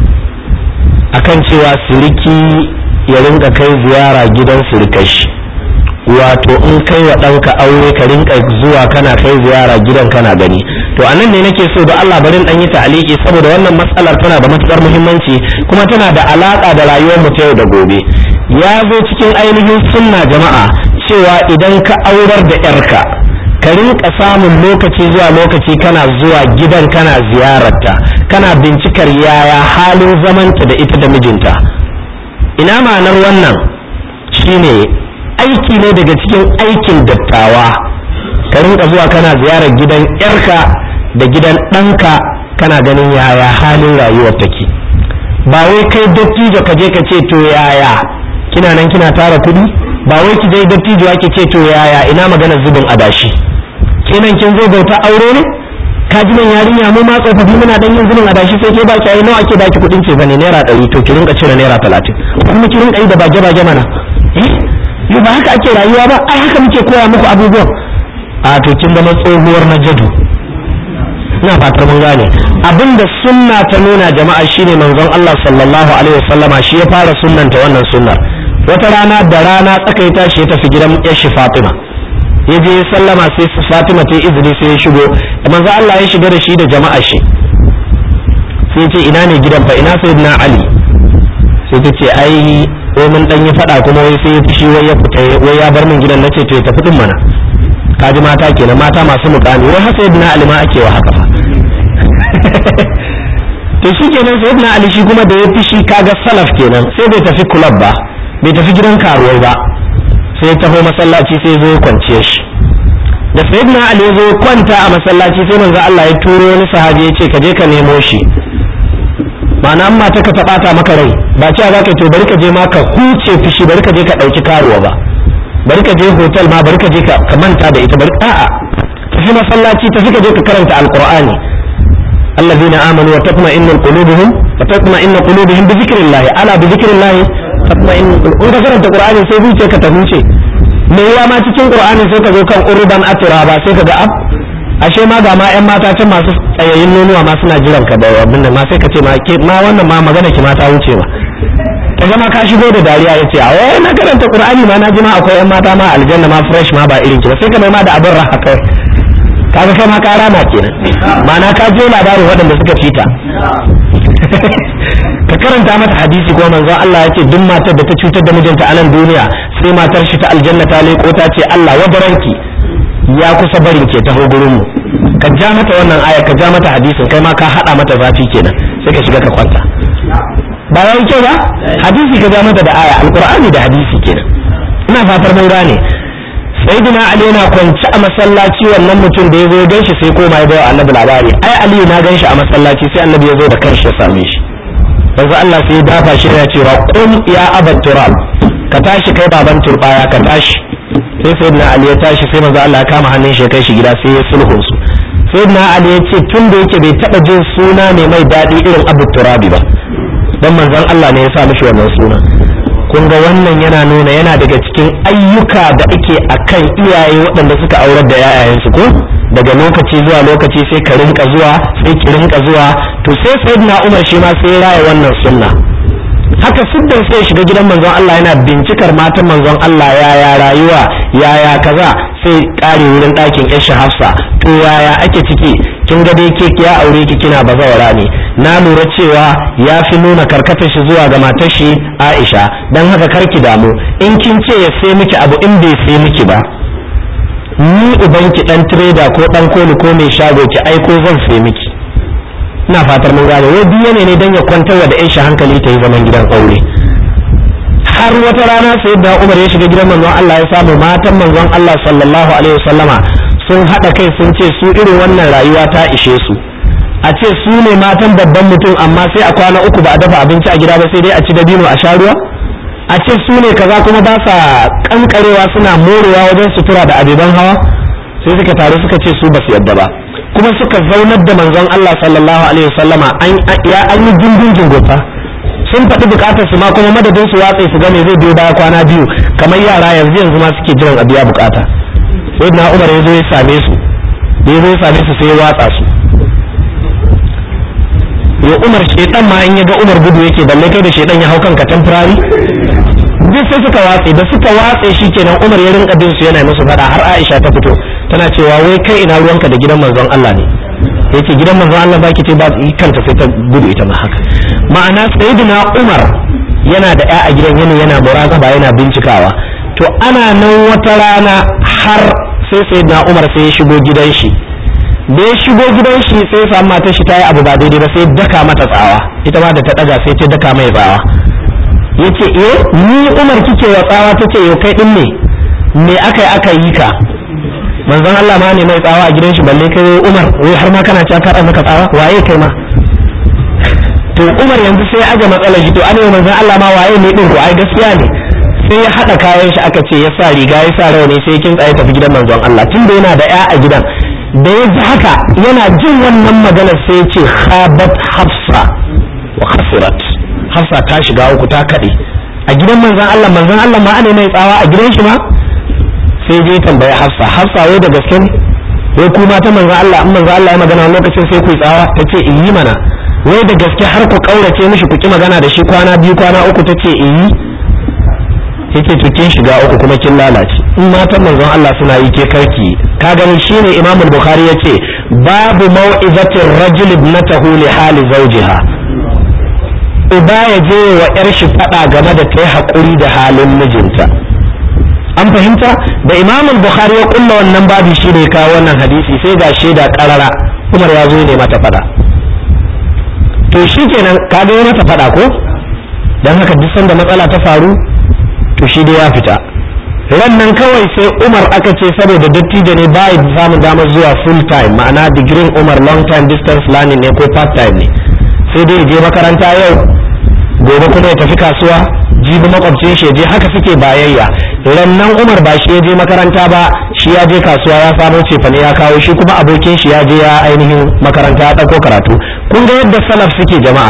akan cewa siriki ya rinka kai ziyara gidan sirikashi wato in kai wa ɗanka aure ka rinka zuwa kana kai ziyara gidan kana gani to a nan ne nake so da Allah barin dan yi ta'aliki saboda wannan matsalar tana da matukar muhimmanci kuma tana da alaka da rayuwar mu ta yau da gobe ya zo cikin ainihin sunna jama'a cewa idan ka aurar da yarka ka rinka samun lokaci zuwa lokaci kana zuwa gidan kana ziyararta kana bincikar yaya halin zamanta da ita da mijinta ina ma'anar wannan shine aiki ne daga cikin aikin dattawa ka rinka zuwa kana ziyarar gidan yarka da gidan ɗanka kana ganin yaya halin rayuwar take ba wai kai dattijo ka je ka ce to yaya kina nan kina tara kuɗi ba wai ki je dattijo ki ce to yaya ina magana zubin adashi kenan kin zo bauta aure ne ka ji nan yarinya mu ma tsofaffi muna dan yin zubin adashi sai ke baki ai nawa ake baki kuɗin ce bane naira ɗari to ki rinka cire naira talatin kuma ki rinka yi da bage bage mana eh yau ba haka ake rayuwa ba ai haka muke koya muku abubuwan a to kin zama tsohuwar na jadu ina fatar mun gane abinda sunna ta nuna jama'a shine manzon Allah sallallahu alaihi wasallama shi ya fara sunnanta wannan sunnar wata rana da rana tsaka ya tashi ya tafi gidan yashi Fatima ya je sallama sai Fatima ta izini sai ya shigo manzon Allah ya shiga da shi da jama'a shi sai ya ce ina ne gidan fa ina sayyidina Ali sai ta ce ai wai mun dan yi fada kuma wai sai ya fushi wai ya fita wai ya bar min gidan nace to ya tafi din mana kaji mata kenan mata masu mukami wai hasa ibn ali ma ake wa haka fa to shi kenan sai ibn ali shi kuma da ya fushi kaga salaf kenan sai bai tafi club ba bai tafi gidan karuwai ba sai ya taho masallaci sai zo ya kwanciye shi da sayyidina ali ya zo kwanta a masallaci sai manzo Allah ya turo wani sahabi ya ce ka je ka nemo shi ma'ana amma ta ka taɓata maka rai ba cewa za ka to bari ka je ma ka huce fushi bari ka je ka ɗauki karuwa ba bari ka je hotel ma bari ka je ka manta da ita bari a'a tafi masallaci tafi ka je ka karanta alqur'ani allazina amanu wa tatma'innu qulubuhum wa tatma'innu qulubuhum bi dhikrillah ala bi dhikrillah tatma'innu in ka karanta qur'ani sai zuciya ka ta huce me yawa ma cikin qur'ani sai ka zo kan urban atiraba sai ka ga ab ashe ma ga ma yan mata can masu tsayayin nonuwa ma suna jiran ka da abin nan ma sai ka ce ma ke ma wannan ma magana ki ma ta wuce ma ta zama ka shigo da dariya ya ce a wai na karanta qur'ani ma na ji ma akwai yan mata ma aljanna ma fresh ma ba irin ki ba sai ka mai ma da abin raha kawai kaga kai ma ka rama kenan ma'ana ka je labarin waɗanda suka fita ka karanta mata hadisi ko manzon Allah ya ce duk matar da ta cutar da mijinta a nan duniya sai matar shi ta aljanna ta leko ta ce Allah wadaranki ya kusa barin ke taho gurin mu ka ja mata wannan aya ka ja mata hadisin kai ma ka hada mata zafi kenan sai ka shiga ka kwanta ba yayi kyau ba hadisi ka ja mata da aya alqur'ani da hadisi kenan ina fatar mun gane sayyidina ali yana kwance a masallaci wannan mutum da ya zo ganshi sai koma ya bawa annabi labari ai ali na ganshi a masallaci sai annabi ya zo da kanshi ya same shi yanzu Allah sai ya dafa shi ya cewa qum ya abat turab ka tashi kai baban turbaya ka tashi sai sayyidina ali ya tashi sai manzo Allah ya kama hannun shi ya kai shi gida sai ya sulhun su sayyidina ali ya ce tun da yake bai taba jin suna ne mai daɗi irin abu turabi ba dan manzon Allah ne ya sa mishi wannan suna kun ga wannan yana nuna yana daga cikin ayyuka da ake akan iyaye waɗanda suka aurar da yayayensu ko daga lokaci zuwa lokaci sai ka rinka zuwa sai ki rinka zuwa to sai sayyidina Umar shi ma sai ya raya wannan sunna haka siddan sai shiga gidan manzon Allah yana bincikar matan manzon Allah yaya rayuwa yaya kaza sai kare wurin ɗakin Aisha Hafsa to yaya ake ciki kin ga dai ke ya aure ki kina bazawara ne na lura cewa ya fi nuna karkatar shi zuwa ga matar shi Aisha dan haka karki damu in kin ce ya sai miki abu in bai sai miki ba ni ubanki dan trader ko dan koli ko mai shago ki aiko zan sai miki ina fatar mun gane wai biye ne dan ya kwantar da Aisha hankali ta yi zaman gidan aure har wata rana sai da Umar ya shiga gidan manzon Allah ya samu matan manzon Allah sallallahu alaihi wasallama sun hada kai sun ce su irin wannan rayuwa ta ishe su a ce su ne matan babban mutum amma sai a kwana uku ba a dafa abinci a gida ba sai dai a ci dabino a sha ruwa a ce su ne kaza kuma ba sa kankarewa suna morewa wajen sutura da abeban hawa sai suka taru suka ce su ba su yadda ba kuma suka zaunar da manzon Allah sallallahu alaihi wasallama an ya an yi dindin jingofa sun faɗi bukatar su ma kuma madadin su watsa su ga me zai biyo baya kwana biyu kamar yara yanzu yanzu ma suke jiran a biya bukata sai na Umar ya zo ya same su da ya zo ya same su sai ya watsa su ya Umar shedan ma in ya ga Umar gudu yake balle kai da shedan ya hau kanka temporary duk sai suka watse da suka watse shi kenan Umar ya rinka bin su yana musu fada har Aisha ta fito tana cewa wai kai ina ruwanka da gidan manzon Allah ne yace gidan manzon Allah baki ce ba kanta sai ta gudu ita ma haka ma'ana sayyidina Umar yana da ƴa a gidan yana yana muraqaba yana bincikawa to ana nan wata rana har sai sayyidina Umar sai ya shigo gidan shi da ya shigo gidan shi sai ya samu matar shi ta yi abu ba daidai ba sai daka mata tsawa ita ma da ta daga sai ta daka mai tsawa yace eh ni Umar kike wa tsawa tace yo kai din ne me aka yi aka yi ka manzon Allah ma ne mai tsawa a gidan shi balle kai Umar wai har ma kana cewa ka maka tsawa waye kai ma to Umar yanzu sai aje matsalar shi to an yi manzon Allah ma waye ne din ko ai gaskiya ne sai ya hada kayan shi aka ce ya sa riga ya sa rawani sai kin tsaye tafi gidan manzon Allah tunda yana da ya a gidan da ya ji haka yana jin wannan maganar sai ya ce khabat hafsa wa khasirat hafsa ta shiga uku ta kaɗe a gidan manzan Allah manzan Allah ma ana mai tsawa a gidan shi ma sai je tambaya hafsa hafsa wai da gaske ne wai kuma ta manzan Allah in manzan Allah ya magana lokacin sai ku yi tsawa ta ce in yi mana wai da gaske har ku kaurace mishi ku ki magana da shi kwana biyu kwana uku ta ce in yi yace to kin shiga uku kuma kin lalace in matan manzon Allah suna yi ke karki ka gani shine Imam Bukhari yace babu mau'izatir rajul ibnatahu li hali zawjiha uba ya je wa ‘yar shi faɗa game da ta yi haƙuri da halin mijinta an fahimta da imamul bukhari ya kulla wannan babi shi ne kawo wannan hadisi sai ga shaida ƙarara umar ya zo ne mata faɗa to shi kenan ka ga mata faɗa ko don haka duk sanda matsala ta faru to shi dai ya fita nan kawai sai umar aka ce saboda dattijo ne ba ya samun damar zuwa full time ma'ana digirin umar long time distance learning ne ko part time ne sai dai je makaranta yau gobe kuma ya tafi kasuwa jibi makwabcin shi je haka suke bayayya rannan umar ba shi ya je makaranta ba shi ya je kasuwa ya samo cefane ya kawo shi kuma abokin shi ya je ya ainihin makaranta ya ɗauko karatu kun ga yadda salaf suke jama'a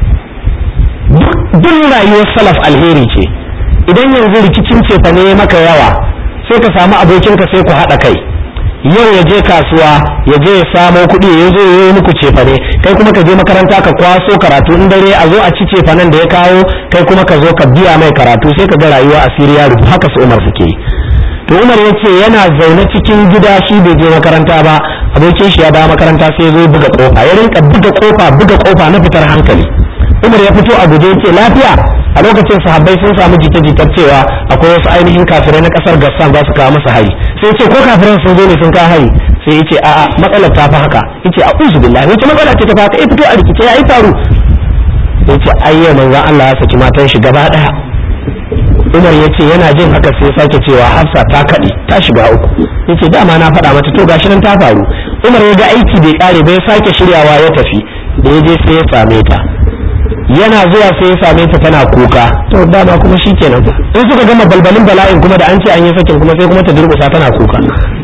duk rayuwar salaf alheri ce idan yanzu rikicin cefane maka yawa sai ka samu abokinka sai ku haɗa kai yau ya je kasuwa ya je ya samo kuɗi ya zo ya yi muku cefane kai kuma ka je makaranta ka kwaso karatu in dare a zo a ci cefanen da ya kawo kai kuma ka zo ka biya mai karatu sai ka ga rayuwa a siriya rubu haka su umar suke yi to umar ya ce yana zaune cikin gida shi bai je makaranta ba abokin shi ya dawo makaranta sai zo buga kofa ya rinka buga kofa buga kofa na fitar hankali umar ya fito a guje ce lafiya a lokacin sahabbai sun samu jita-jitar cewa akwai wasu ainihin kafirai na kasar gassan za su kawo masa hari sai ce ko kafiran sun zo ne sun kawo hari sai yace a'a matsalar ta fi haka yace a'udhu billahi wace matsala ce ta haka ya fito a rikice ya yi faru yace ayyo manzon Allah ya saki matan shi gaba daya Umar ya ce yana jin haka sai sake cewa Hafsa ta kaɗe ta shiga uku yace dama na faɗa mata to gashi nan ta faru Umar ya ga aiki bai kare bai sake shiryawa ya tafi da ya je sai ya same ta yana zuwa sai ya same ta tana kuka to dama kuma shikenan fa in suka gama balbalin bala'in kuma da an ce an yi sakin kuma sai kuma ta durƙusa tana kuka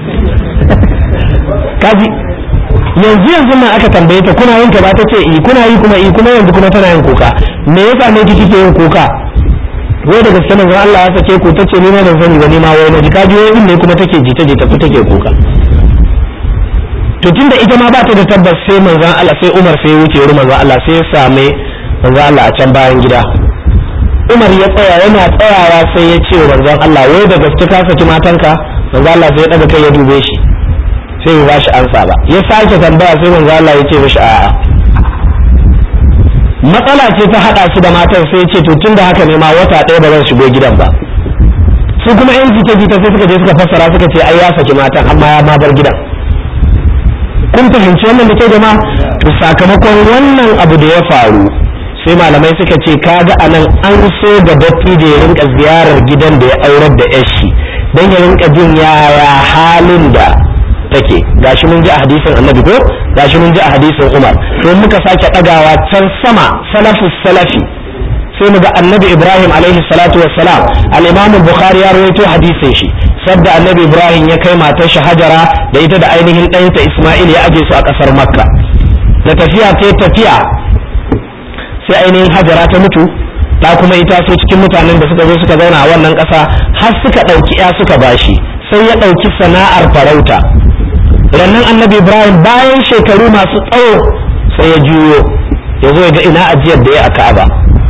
kaji yanzu yanzu nan aka tambaye ta kuna yin ta ba ta ce i kuna yi kuma i kuma yanzu kuma tana yin kuka me yasa ne kike yin kuka wai da gaske manzon Allah ya sake ku tace ni ma ban sani ba ni ma wai naji kaji wai ne kuma take jita jita ku take kuka to tunda ita ma ba ta da tabbas sai manzon Allah sai Umar sai ya wuce wurin manzon Allah sai ya same manzon Allah a can bayan gida Umar ya tsaya yana tsayawa sai ya ce wa manzon Allah wai da gaske ka saki matanka manzon Allah sai ya daga kai ya dube shi sai ya bashi ansa ba ya sake tambaya sai manzon Allah ya ce mishi a'a matsala ce ta haɗa su da matan sai ce to tun da haka ne ma wata ɗaya ba zan shigo gidan ba su kuma yan jita jita sai suka je suka fassara suka ce ai ya saki matan amma ya ma bar gidan kun fahimci wannan da ke jama to sakamakon wannan abu da ya faru sai malamai suka ce kaga anan an so da datti da ya rinka ziyarar gidan da ya aurar da yashi dan ya rinka jin yaya halin da take gashi mun ji a hadisin annabi ko gashi mun ji a hadisin umar to muka sake ɗagawa can sama salafus salafi sai mu ga annabi ibrahim alaihi salatu wassalam al-imam bukhari ya rawaito hadisin shi sabda annabi ibrahim ya kai matar shi hajara da ita da ainihin ɗanta isma'il ya aje su a ƙasar makka da tafiya ta tafiya sai ainihin hajara ta mutu ta kuma ita so cikin mutanen da suka zo suka zauna a wannan ƙasa har suka ɗauki ya suka bashi sai ya ɗauki sana'ar farauta rannan annabi ibrahim bayan shekaru masu tsawo sai ya juyo ya zo ya ga ina ajiyar da ya a ka'aba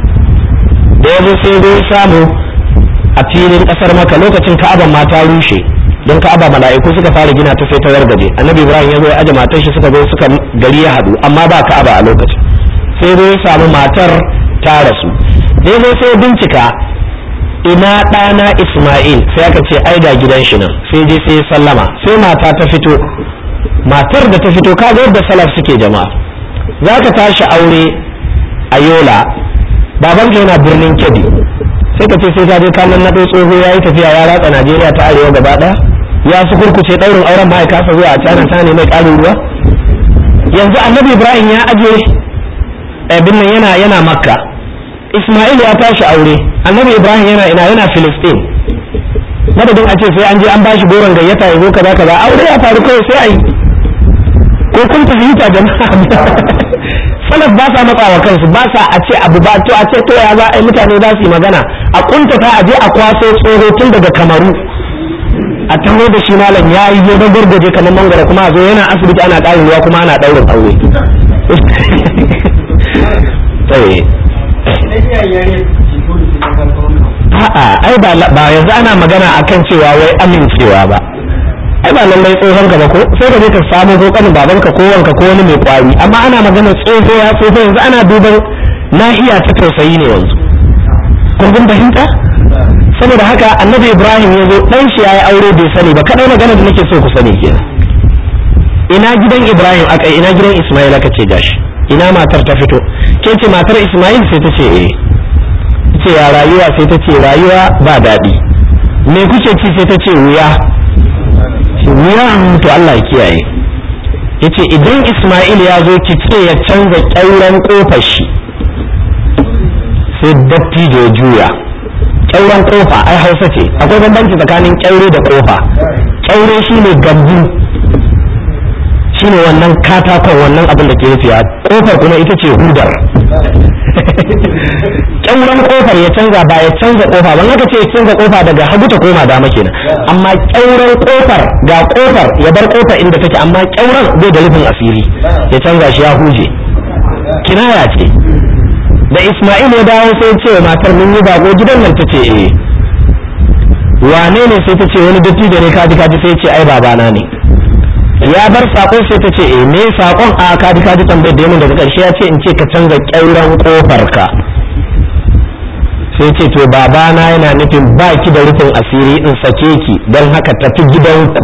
da ya zo sai ya samu a filin kasar maka lokacin ka'aban ma ta rushe don ka'aba mala'iku suka fara gina ta sai ta wargaje annabi ibrahim ya zo ya aje matar shi suka zo suka gari ya haɗu amma ba ka'aba a lokacin sai zo ya samu matar ta rasu da ya zo sai bincika ina ɗana Ismail sai aka ce ai ga gidan shi nan sai je sai sallama sai mata ta fito matar da ta fito kaga yadda salaf suke jama'a za ka tashi aure a yola babanka yana birnin kebbi sai ka ce sai ka je kanan na tsoho ya yi tafiya ya ratsa najeriya ta arewa gaba ɗaya ya su kurkuce ɗaurin auren ma ya kasa zuwa a cana ta ne mai ƙarin ruwa yanzu annabi ibrahim ya aje abin nan yana yana makka Ismail ya tashi aure annabi Ibrahim yana ina yana Filistin madadin a ce sai an je an bashi goron gayyata ya zo kaza kaza aure ya faru kawai sai ayi ko kun fahimta jama'a salaf ba sa matsawa kansu ba sa a ce abu ba to a ce to ya za a yi mutane za su yi magana a kuntata a je a kwaso tsoro tun daga kamaru a taho da shi malam ya yi zo don gurguje kamar mangara kuma a zo yana asibiti ana ƙarin ruwa kuma ana ɗaurin aure a'a ai ba yanzu ana magana akan cewa wai amincewa ba ai ba lallai tsohon ka ba ko sai ka je ka samu ko kanin babanka ko wanka ko wani mai kwari amma ana magana tsoho ya tsoho yanzu ana duban nahiya ta tausayi ne yanzu kun kun fahimta saboda haka annabi ibrahim ya zo dan shi yayi aure bai sani ba kadai magana da nake so ku sani kenan ina gidan ibrahim aka ina gidan ismail aka ce gashi ina matar ta fito ke ce matar ismail sai ta ce eh ce ya rayuwa sai ta ce rayuwa ba daɗi me kuke ci sai ta ce wuya wuya to Allah ya kiyaye yace idan ismail ya zo ki ce ya canza ƙyauren ƙofar shi sai datti da ya juya ƙyauren ƙofa ai hausa ce akwai bambanci tsakanin ƙyaure da ƙofa ƙyaure shine gambu shine wannan katakon wannan abin da ke rufiya kofar kuma ita ce hudar kyauran kofar ya canza ba ya canza kofa ban haka ce ya canza kofa daga hagu ta koma dama kenan amma kyauran kofar ga kofar ya bar kofar inda take amma kyauran bai da rufin asiri ya canza shi ya huje kinaya ce da Ismail ya dawo sai ce matar mun yi bako gidan nan ta ce eh wane ne sai ta ce wani dattijo ne kaji kaji sai ce ai babana ne ya bar sako sai ta ce eh me sakon a kaji kaji tambayar da yamin daga karshe ya ce in ce ka canza kyauran kofar ka sai ce to babana yana nufin ba ki da rufin asiri in sake ki don haka tafi gidanku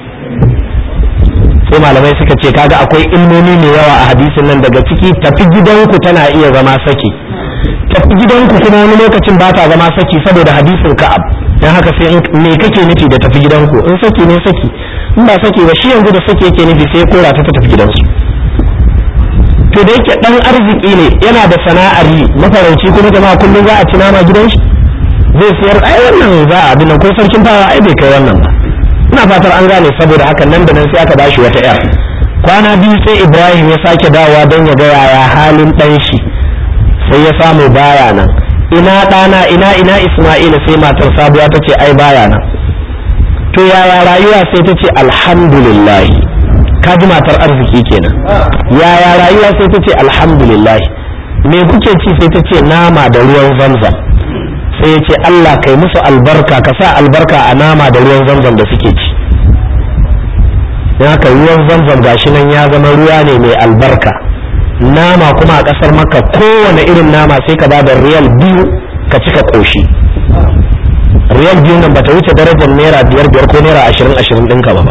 sai malamai suka ce kaga akwai ilmomi mai yawa a hadisin nan daga ciki tafi gidanku tana iya zama saki tafi gidanku kuma wani lokacin ba ta zama saki saboda hadisin ka'ab don haka sai me kake nufi da tafi gidanku in saki ne saki in ba saki ba shi yanzu da saki yake nufi sai kora ta tafi gidansu to da yake dan arziki ne yana da sana'ar yi mafarauci kuma jama'a kullum za a ci nama gidan shi zai sayar ai wannan za a abin ko sarkin fara ai bai kai wannan ba ina fatar an gane saboda haka nan da nan sai aka bashi wata yar kwana biyu sai ibrahim ya sake dawowa don ya ga yaya halin dan shi sai ya samu baya nan ina ɗana ina ina isma'ila sai matar sabuwa ta ce ai baya nan to yaya rayuwa sai ta ce alhamdulillah ka ji matar arziki kenan yaya rayuwa sai ta ce alhamdulillah me kuke ci sai ta ce nama da ruwan zamzam sai ya ce Allah kai musu albarka ka sa albarka a nama da ruwan zamzam da suke ci don haka ruwan zamzam gashi nan ya zama ruwa ne mai albarka nama kuma a ƙasar maka kowane irin nama sai ka ba da riyal biyu ka cika ƙoshi riyal biyu nan bata wuce darajar naira biyar biyar ko naira ashirin ashirin ɗinka ba ba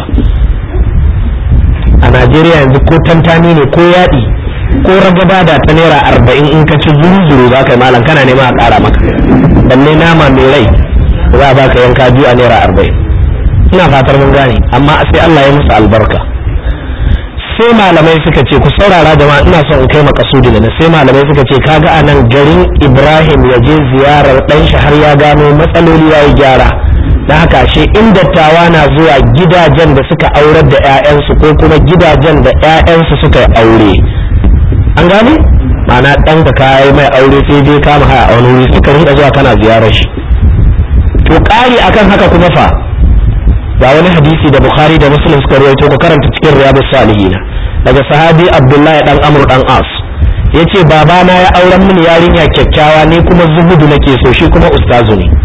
a najeriya yanzu ko tantani ne ko yaɗi ko ragaba da ta naira arba'in in ka ci zuru-zuru za ka yi malam kana nema a ƙara maka balle nama mai rai za a baka yanka biyu a naira arba'in ina fatar mun gane amma sai allah ya musu albarka sai malamai suka ce ku saurara jama'a ina son in kai makasudi da sai malamai suka ce kaga a nan garin ibrahim ya je ziyarar ɗan shi har ya gano matsaloli ya yi gyara da haka shi in dattawa na zuwa gidajen da suka aurar da 'ya'yansu ko kuma gidajen da 'ya'yansu suka yi aure an gane ma'ana ɗan ka kayi mai aure sai dai kama haya a wani wuri suka rinka zuwa kana ziyarar shi to ƙari akan haka kuma fa ga wani hadisi da bukhari da muslim suka rawaito ku karanta cikin riyadus salihin daga sahabi abdullahi dan amr dan as yace babana ya auren mini yarinya kyakkyawa ne kuma zuhudu nake so shi kuma ustazu ne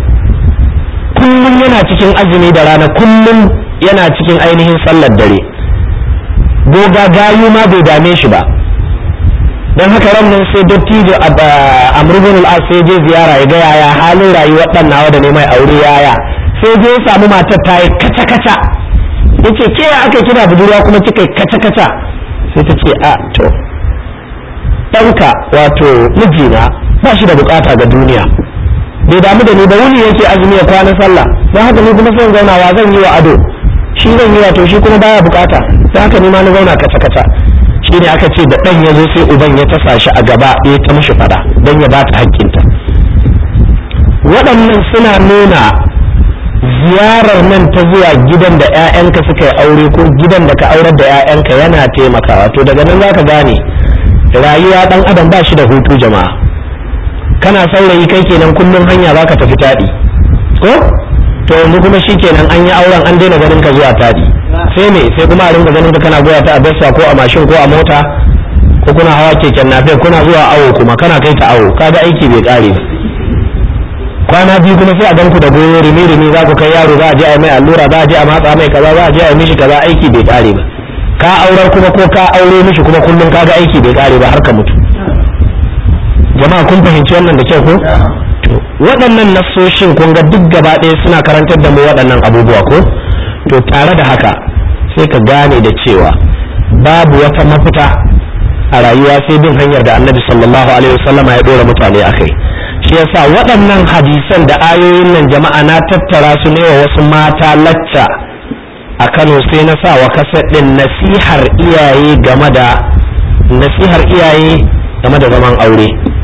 kullum yana cikin azumi da rana kullum yana cikin ainihin sallar dare goga gayu ma bai dame shi ba don haka ran nan sai dattijo amr ibn al-as sai je ziyara ya ga yaya halin rayuwar dan nawa da ne mai aure yaya sai je ya samu matar ta yi kaca kaca yace ke aka kina budurwa kuma kika kaca kaca sai ta ce a to ɗanka wato mijina ba shi da bukata ga duniya bai damu da ni ba wuni yake azumi ya kwana sallah don haka ni kuma sai zauna wa zan yi wa ado shi zan yi wato shi kuma baya bukata don haka ni ma na zauna kaca kaca shi ne aka ce da ɗan ya zo sai uban ya tasa shi a gaba ya ta mishi fada don ya ba ta hakkinta waɗannan suna nuna ziyarar nan ta zuwa gidan da 'ya'yanka suka yi aure ko gidan da ka aurar da 'ya'yanka yana taimakawa to daga nan zaka gane rayuwa ɗan adam ba shi da hutu jama'a kana saurayi kai kenan kullum hanya zaka tafi taɗi ko to yanzu kuma shi kenan an yi auren an daina ganin ka zuwa taɗi sai me sai kuma a ringa ganin ka kana goya ta a bessa ko a mashin ko a mota ko kuna hawa keken nafe kuna zuwa awo kuma kana kai ta awo kaga aiki bai kare ba kwana biyu kuma sai a ganku da goyo rimi rimi za ku kai yaro za a je a mai allura za a je a matsa mai kaza za a je a mishi kaza aiki bai kare ba ka aurar kuma ko ka aure mishi kuma kullum kaga aiki bai kare ba har ka mutu jama'a kun fahimci wannan da kyau ko to waɗannan nassoshin kun ga duk gaba ɗaya suna karantar da mu waɗannan abubuwa ko to tare da haka sai ka gane da cewa babu wata mafita a rayuwa sai bin hanyar da annabi sallallahu alaihi wasallam ya dora mutane akai shi yasa waɗannan hadisan da ayoyin nan jama'a na tattara su ne wa wasu mata lacca a Kano sai na sa wa kasar ɗin nasihar iyaye game da nasihar iyaye game da zaman aure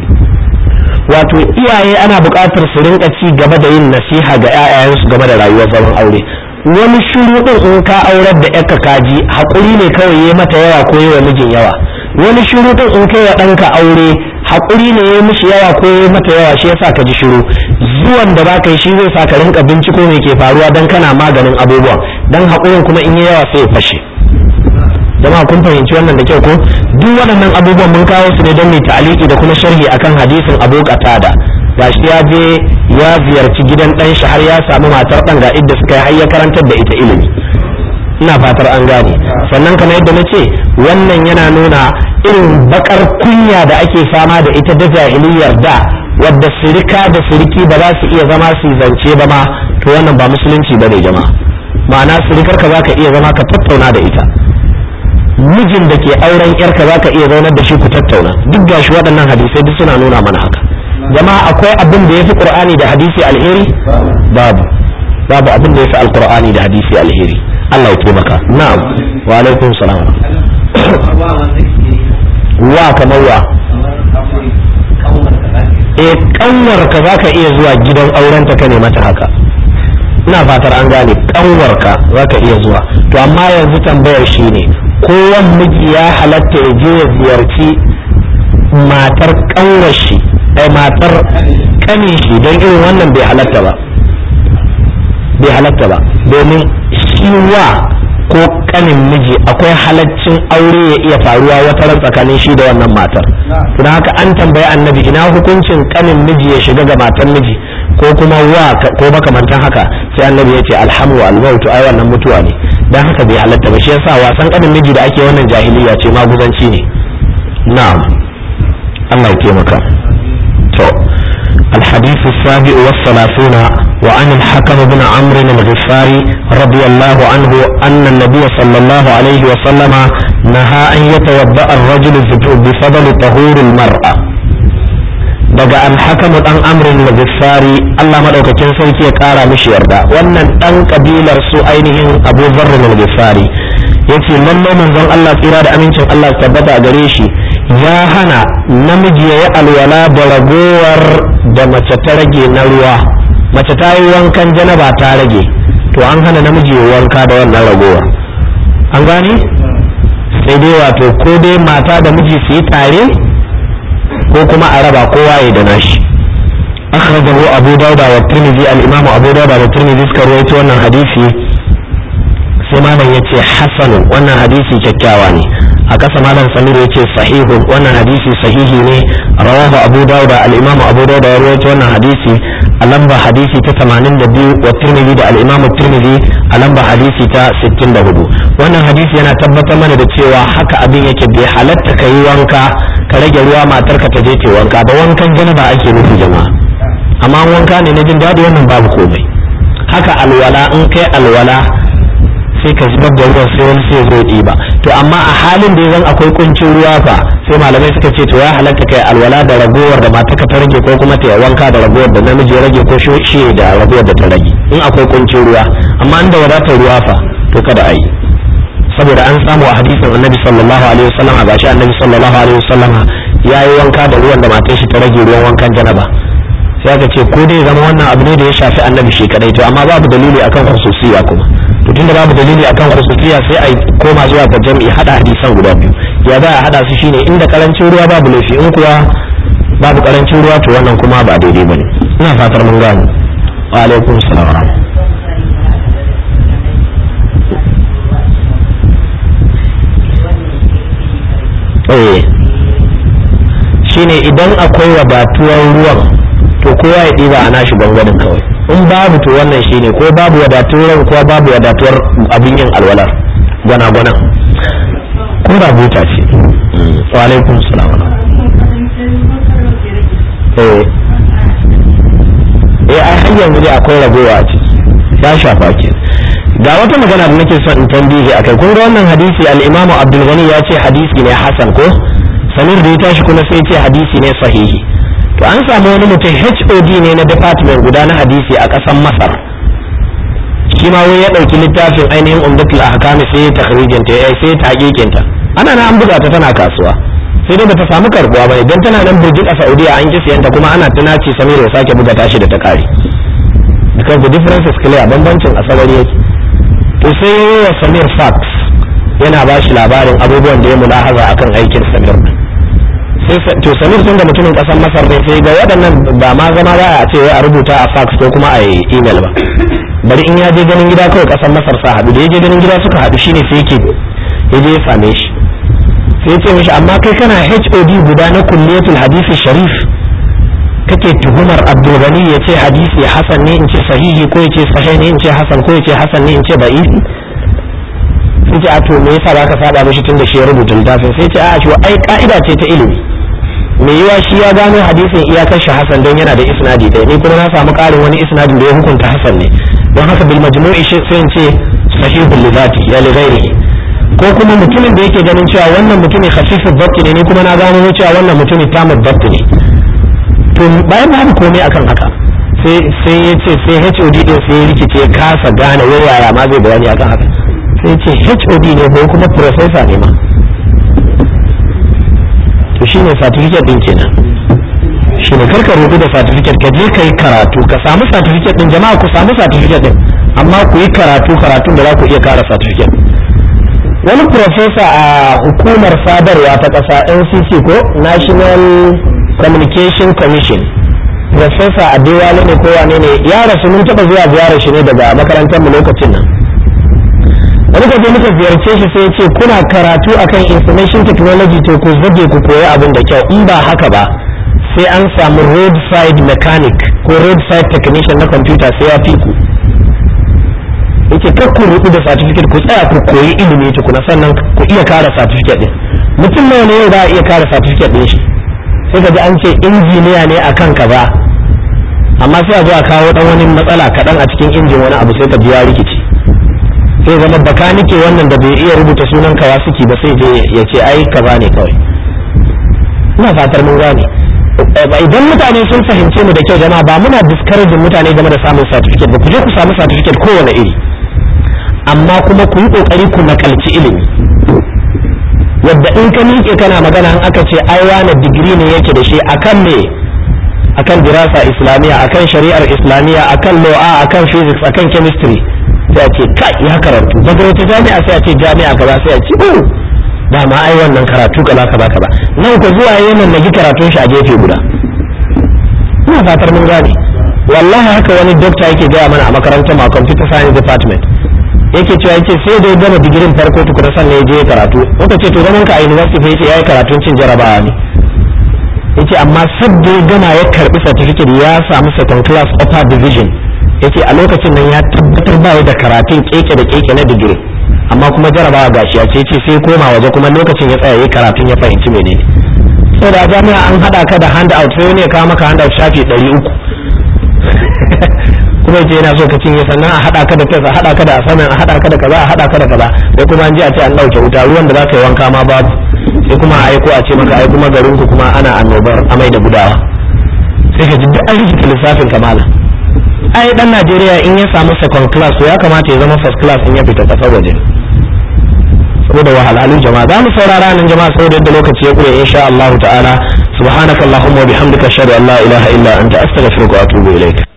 wato iyaye ana buƙatar su rinka ci gaba da yin nasiha ga 'ya'yayensu game da rayuwar zaman aure wani shiru ɗin in ka aurar da yarka kaji haƙuri ne kawai ya mata yawa ko yi wa mijin yawa wani shiru ɗin in kai wa ɗanka aure haƙuri ne ya mishi yawa ko ya mata yawa shi yasa ka ji shiru zuwan da baka yi shi zai sa ka rinka binciko me ke faruwa dan kana maganin abubuwan dan haƙurin kuma in yi yawa sai ya fashe jama'a kun fahimci wannan da kyau ko duk waɗannan abubuwan mun kawo su ne don mai ta'aliki da kuma sharhi akan hadisin Abu Qatada gashi ya je ya ziyarci gidan ɗan shi har ya samu matar ɗan ga idda suka yi har ya karantar da ita ilimi ina fatar an gane sannan kamar yadda na ce wannan yana nuna irin bakar kunya da ake fama da ita da jahiliyar da wadda sirika da siriki ba za su iya zama su zance ba ma to wannan ba musulunci ba ne jama'a ma'ana sirikar ka za ka iya zama ka tattauna da ita mijin da ke auren yarka za ka iya zaunar da shi ku tattauna duk gashi waɗannan hadisai duk suna nuna mana haka jama'a akwai abin da ya fi qur'ani da hadisi alheri babu babu abin da ya fi alqur'ani da hadisi alheri Allah ya taimaka na'am wa alaikum salam wa kamar wa eh kanwar ka zaka iya zuwa gidan auren ta ka ne mata haka ina fatar an gane kanwar ka zaka iya zuwa to amma yanzu tambayar shine kowan miji ya halatta ya je ya ziyarci matar kanwar shi ai matar kanin shi don irin wannan bai halatta ba bai halatta ba domin shi wa ko kanin miji akwai halaccin aure ya iya faruwa wata ran tsakanin shi da wannan matar don haka an tambayi annabi ina hukuncin kanin miji ya shiga ga matar miji ko kuma wa ko makamantan haka sai annabi ya ce alhamu almautu ai wannan mutuwa ne don haka bai halatta ba shi yasa wasan kanin miji da ake wannan jahiliya ce maguzanci ne na'am Allah ya taimaka to الحديث السابع والثلاثون وعن الحكم بن عمرو الغفاري رضي الله عنه أن النبي صلى الله عليه وسلم نهى أن يتوضأ الرجل بفضل طهور المرأة daga alhakamu dan amrin al-ghaffari Allah madaukakin sarki ya kara mishi yarda wannan dan kabilar su ainihin Abu Dharr al-Ghaffari yace lalle manzon Allah tsira da amincin Allah tabbata a gare shi ya hana namiji ya yi alwala da ragowar da mace ta rage na ruwa mace ta yi wankan janaba ta rage to an hana namiji ya wanka da wannan ragowar an gane sai dai wato ko dai mata da miji su yi tare ko kuma a raba kowa ya da nashi akhrajahu abu dauda wa tirmidhi al-imam abu dauda da tirmidhi suka rawaito wannan hadisi sai malam yace hasanun wannan hadisi kyakkyawa ne a kasa malam samir yace sahihun wannan hadisi sahihi ne rawahu abu dauda al-imam abu dauda ya rawaito wannan hadisi a lamba hadisi ta 82 wa tirmidhi da al-imam tirmidhi a lamba hadisi ta 64 wannan hadisi yana tabbatar mana da cewa haka abin yake bai halatta ka yi wanka ka rage ruwa matarka ta je ta wanka ba wankan janaba ake nufi jama'a amma wanka ne na jin daɗi wannan babu komai haka alwala in kai alwala sai ka zubar da ruwan sai wani sai zo ɗiba to amma a halin da zan akwai kuncin ruwa fa sai malamai suka ce to ya halatta kai alwala da ragowar da matarka ta rage ko kuma ta wanka da ragowar da namiji ya rage ko shi da ragowar da ta rage in akwai kuncin ruwa amma in da wadatar ruwa fa to kada a yi saboda an samu a hadisin annabi sallallahu alaihi wasallam a gashi annabi sallallahu alaihi wasallam ya yi wanka da ruwan da matar shi ta rage ruwan wankan janaba sai aka ce ko dai zama wannan abu ne da ya shafi annabi shi kadai to amma babu dalili akan khususiyya kuma to tunda babu dalili akan khususiyya sai a koma zuwa ga jami'i hada hadisan guda biyu ya za a hada su shine inda karancin ruwa babu laifi in kuwa babu karancin ruwa to wannan kuma ba daidai bane ina fatar mun gane wa alaikum salam eh shine idan akwai wadatuwar ruwan to kowa ya ɗiba a nashi gwangwanin kawai in babu to wannan shine ko babu wadatuwar ko babu wadatuwar abin yin alwalar gwana-gwanan ko da buta ce wa alaikum salam eh eh ai har yanzu dai akwai ragowa a ciki ya shafa ke ga wata magana da nake son in tambihi akai kun ga wannan hadisi al-Imam Abdul Ghani ya ce hadisi ne hasan ko Samir da ya tashi kuma sai ce hadisi ne sahihi to an samu wani mutum HOD ne na department guda na hadisi a ƙasar Masar shi ma wai ya ɗauki littafin ainihin umdatul ahkam sai ya takhrijin ta sai ya taqiqin ta ana na an buga ta tana kasuwa sai dai bata samu karbuwa ba idan tana nan burjik a Saudiya an ki siyanta kuma ana tunaci Samir ya sake buga tashi da ta kare because the difference is clear bambancin asabari yake to sai yi wa samir fax yana ba shi labarin abubuwan da ya mulahaza akan aikin samir sai to samir tun da mutumin kasar masar ne sai ga waɗannan ba ma zama za a ce a rubuta a fax ko kuma a yi email ba bari in ya je ganin gida kawai kasar masar sa haɗu da ya je ganin gida suka haɗu shine sai yake ya je ya same shi sai ya ce mishi amma kai kana HOD guda na kulliyatul hadisi sharif kake tuhumar abdulgani ya ce hadisi hasan ne in ce sahihi ko ya ce sahih ne in ce hasan ko ya ce hasan ne in ce da'ifi yace a to me yasa baka saba mishi tunda shi ya rubuta littafin sai ce a shi ai ka'ida ce ta ilimi me yiwa shi ya gano hadisin iyakar shi hasan don yana da isnadi ɗaya ni kuma na samu ƙarin wani isnadin da ya hukunta hasan ne don haka bil majmu'i sai in ce sahihul lidati ya li ghairihi ko kuma mutumin da yake ganin cewa wannan mutumin khafifud dabt ne ni kuma na gano cewa wannan mutumin tamud dabt ne to bayan babu komai akan haka sai sai ya ce sai HOD din sai ya rikice ya kasa gane wayaya ma zai bayani akan haka sai ya ce HOD ne ko kuma professor ne ma to shine certificate din kenan shine karka rubu da certificate ka je kai karatu ka samu certificate din jama'a ku samu certificate din amma ku yi karatu karatun da za ku iya kara certificate wani professor a hukumar sadarwa ta ƙasa NCC ko National Communication Commission professor Adewale ne ko wane ne ya rasu mun taɓa zuwa ziyarar shi ne daga makarantar mu lokacin nan wani kaje muka ziyarce shi sai ya ce kuna karatu akan information technology to ku zage ku koyi abin da kyau in ba haka ba sai an samu roadside mechanic ko roadside technician na computer sai ya fi ku yake kar ku rubu da certificate ku tsaya ku koyi ilimi tukuna sannan ku iya kara certificate din mutum nawa ne yau za a iya kara certificate din shi sai ka ji an ce injiniya ne akan kaza amma sai a zo a kawo dan wani matsala kaɗan a cikin injin wani abu sai ka ji ya rikici sai zama bakanike wannan da bai iya rubuta sunan kawasiki ba sai je ya ce ai kaza ne kawai ina fatar mun gane idan mutane sun fahimce mu da kyau jama'a ba muna discouraging mutane game da samun certificate ba ku je ku samu certificate kowane iri amma kuma ku yi kokari ku nakalci ilimi wadda in ka miƙe kana magana in aka ce ai wani digiri ne yake da shi akan me akan dirasa islamiyya akan shari'ar islamiyya akan law akan physics akan chemistry sai a ce kai ya karatu daga wata jami'a sai a ce jami'a kaza sai a ce oh dama ai wannan karatu kaza kaza kaza nan ko zuwa yayin nan karatun shi a gefe guda ina fatar mun gane wallahi haka wani dokta yake gaya mana a makarantar ma computer science department yake cewa yake sai da ya gama digirin farko tukuna sannan ya je karatu muka ce to zaman ka a university fa yace yayi karatun cin jarabawa ne yace amma sabda ya gama ya karbi certificate ya samu second class upper division yace a lokacin nan ya tabbatar ba da karatun keke da keke na digiri amma kuma jarabawa gashi ya ce yace sai koma waje kuma lokacin ya tsaya yayi karatun ya fahimci menene saboda a jami'a an hada ka da handout sai wani ya kawo maka handout shafi 300 kuma yace yana so ka cinye sannan a hada ka da test a hada ka da assignment a hada ka da kaza a hada ka da kaza sai kuma an ji a ce an dauke wuta ruwan da za ka yi wanka ma babu sai kuma a aiko a ce maka ai kuma garin ku kuma ana annobar amai da gudawa sai ka ji duk an rikita lissafin kamala ai dan Najeriya in ya samu second class to ya kamata ya zama first class in ya fita kasar waje saboda wahalhalun jama'a za mu saurara nan jama'a saboda yadda lokaci ya kure insha Allah ta'ala subhanakallahumma wa bihamdika ashhadu an la ilaha illa anta astaghfiruka wa atubu ilaik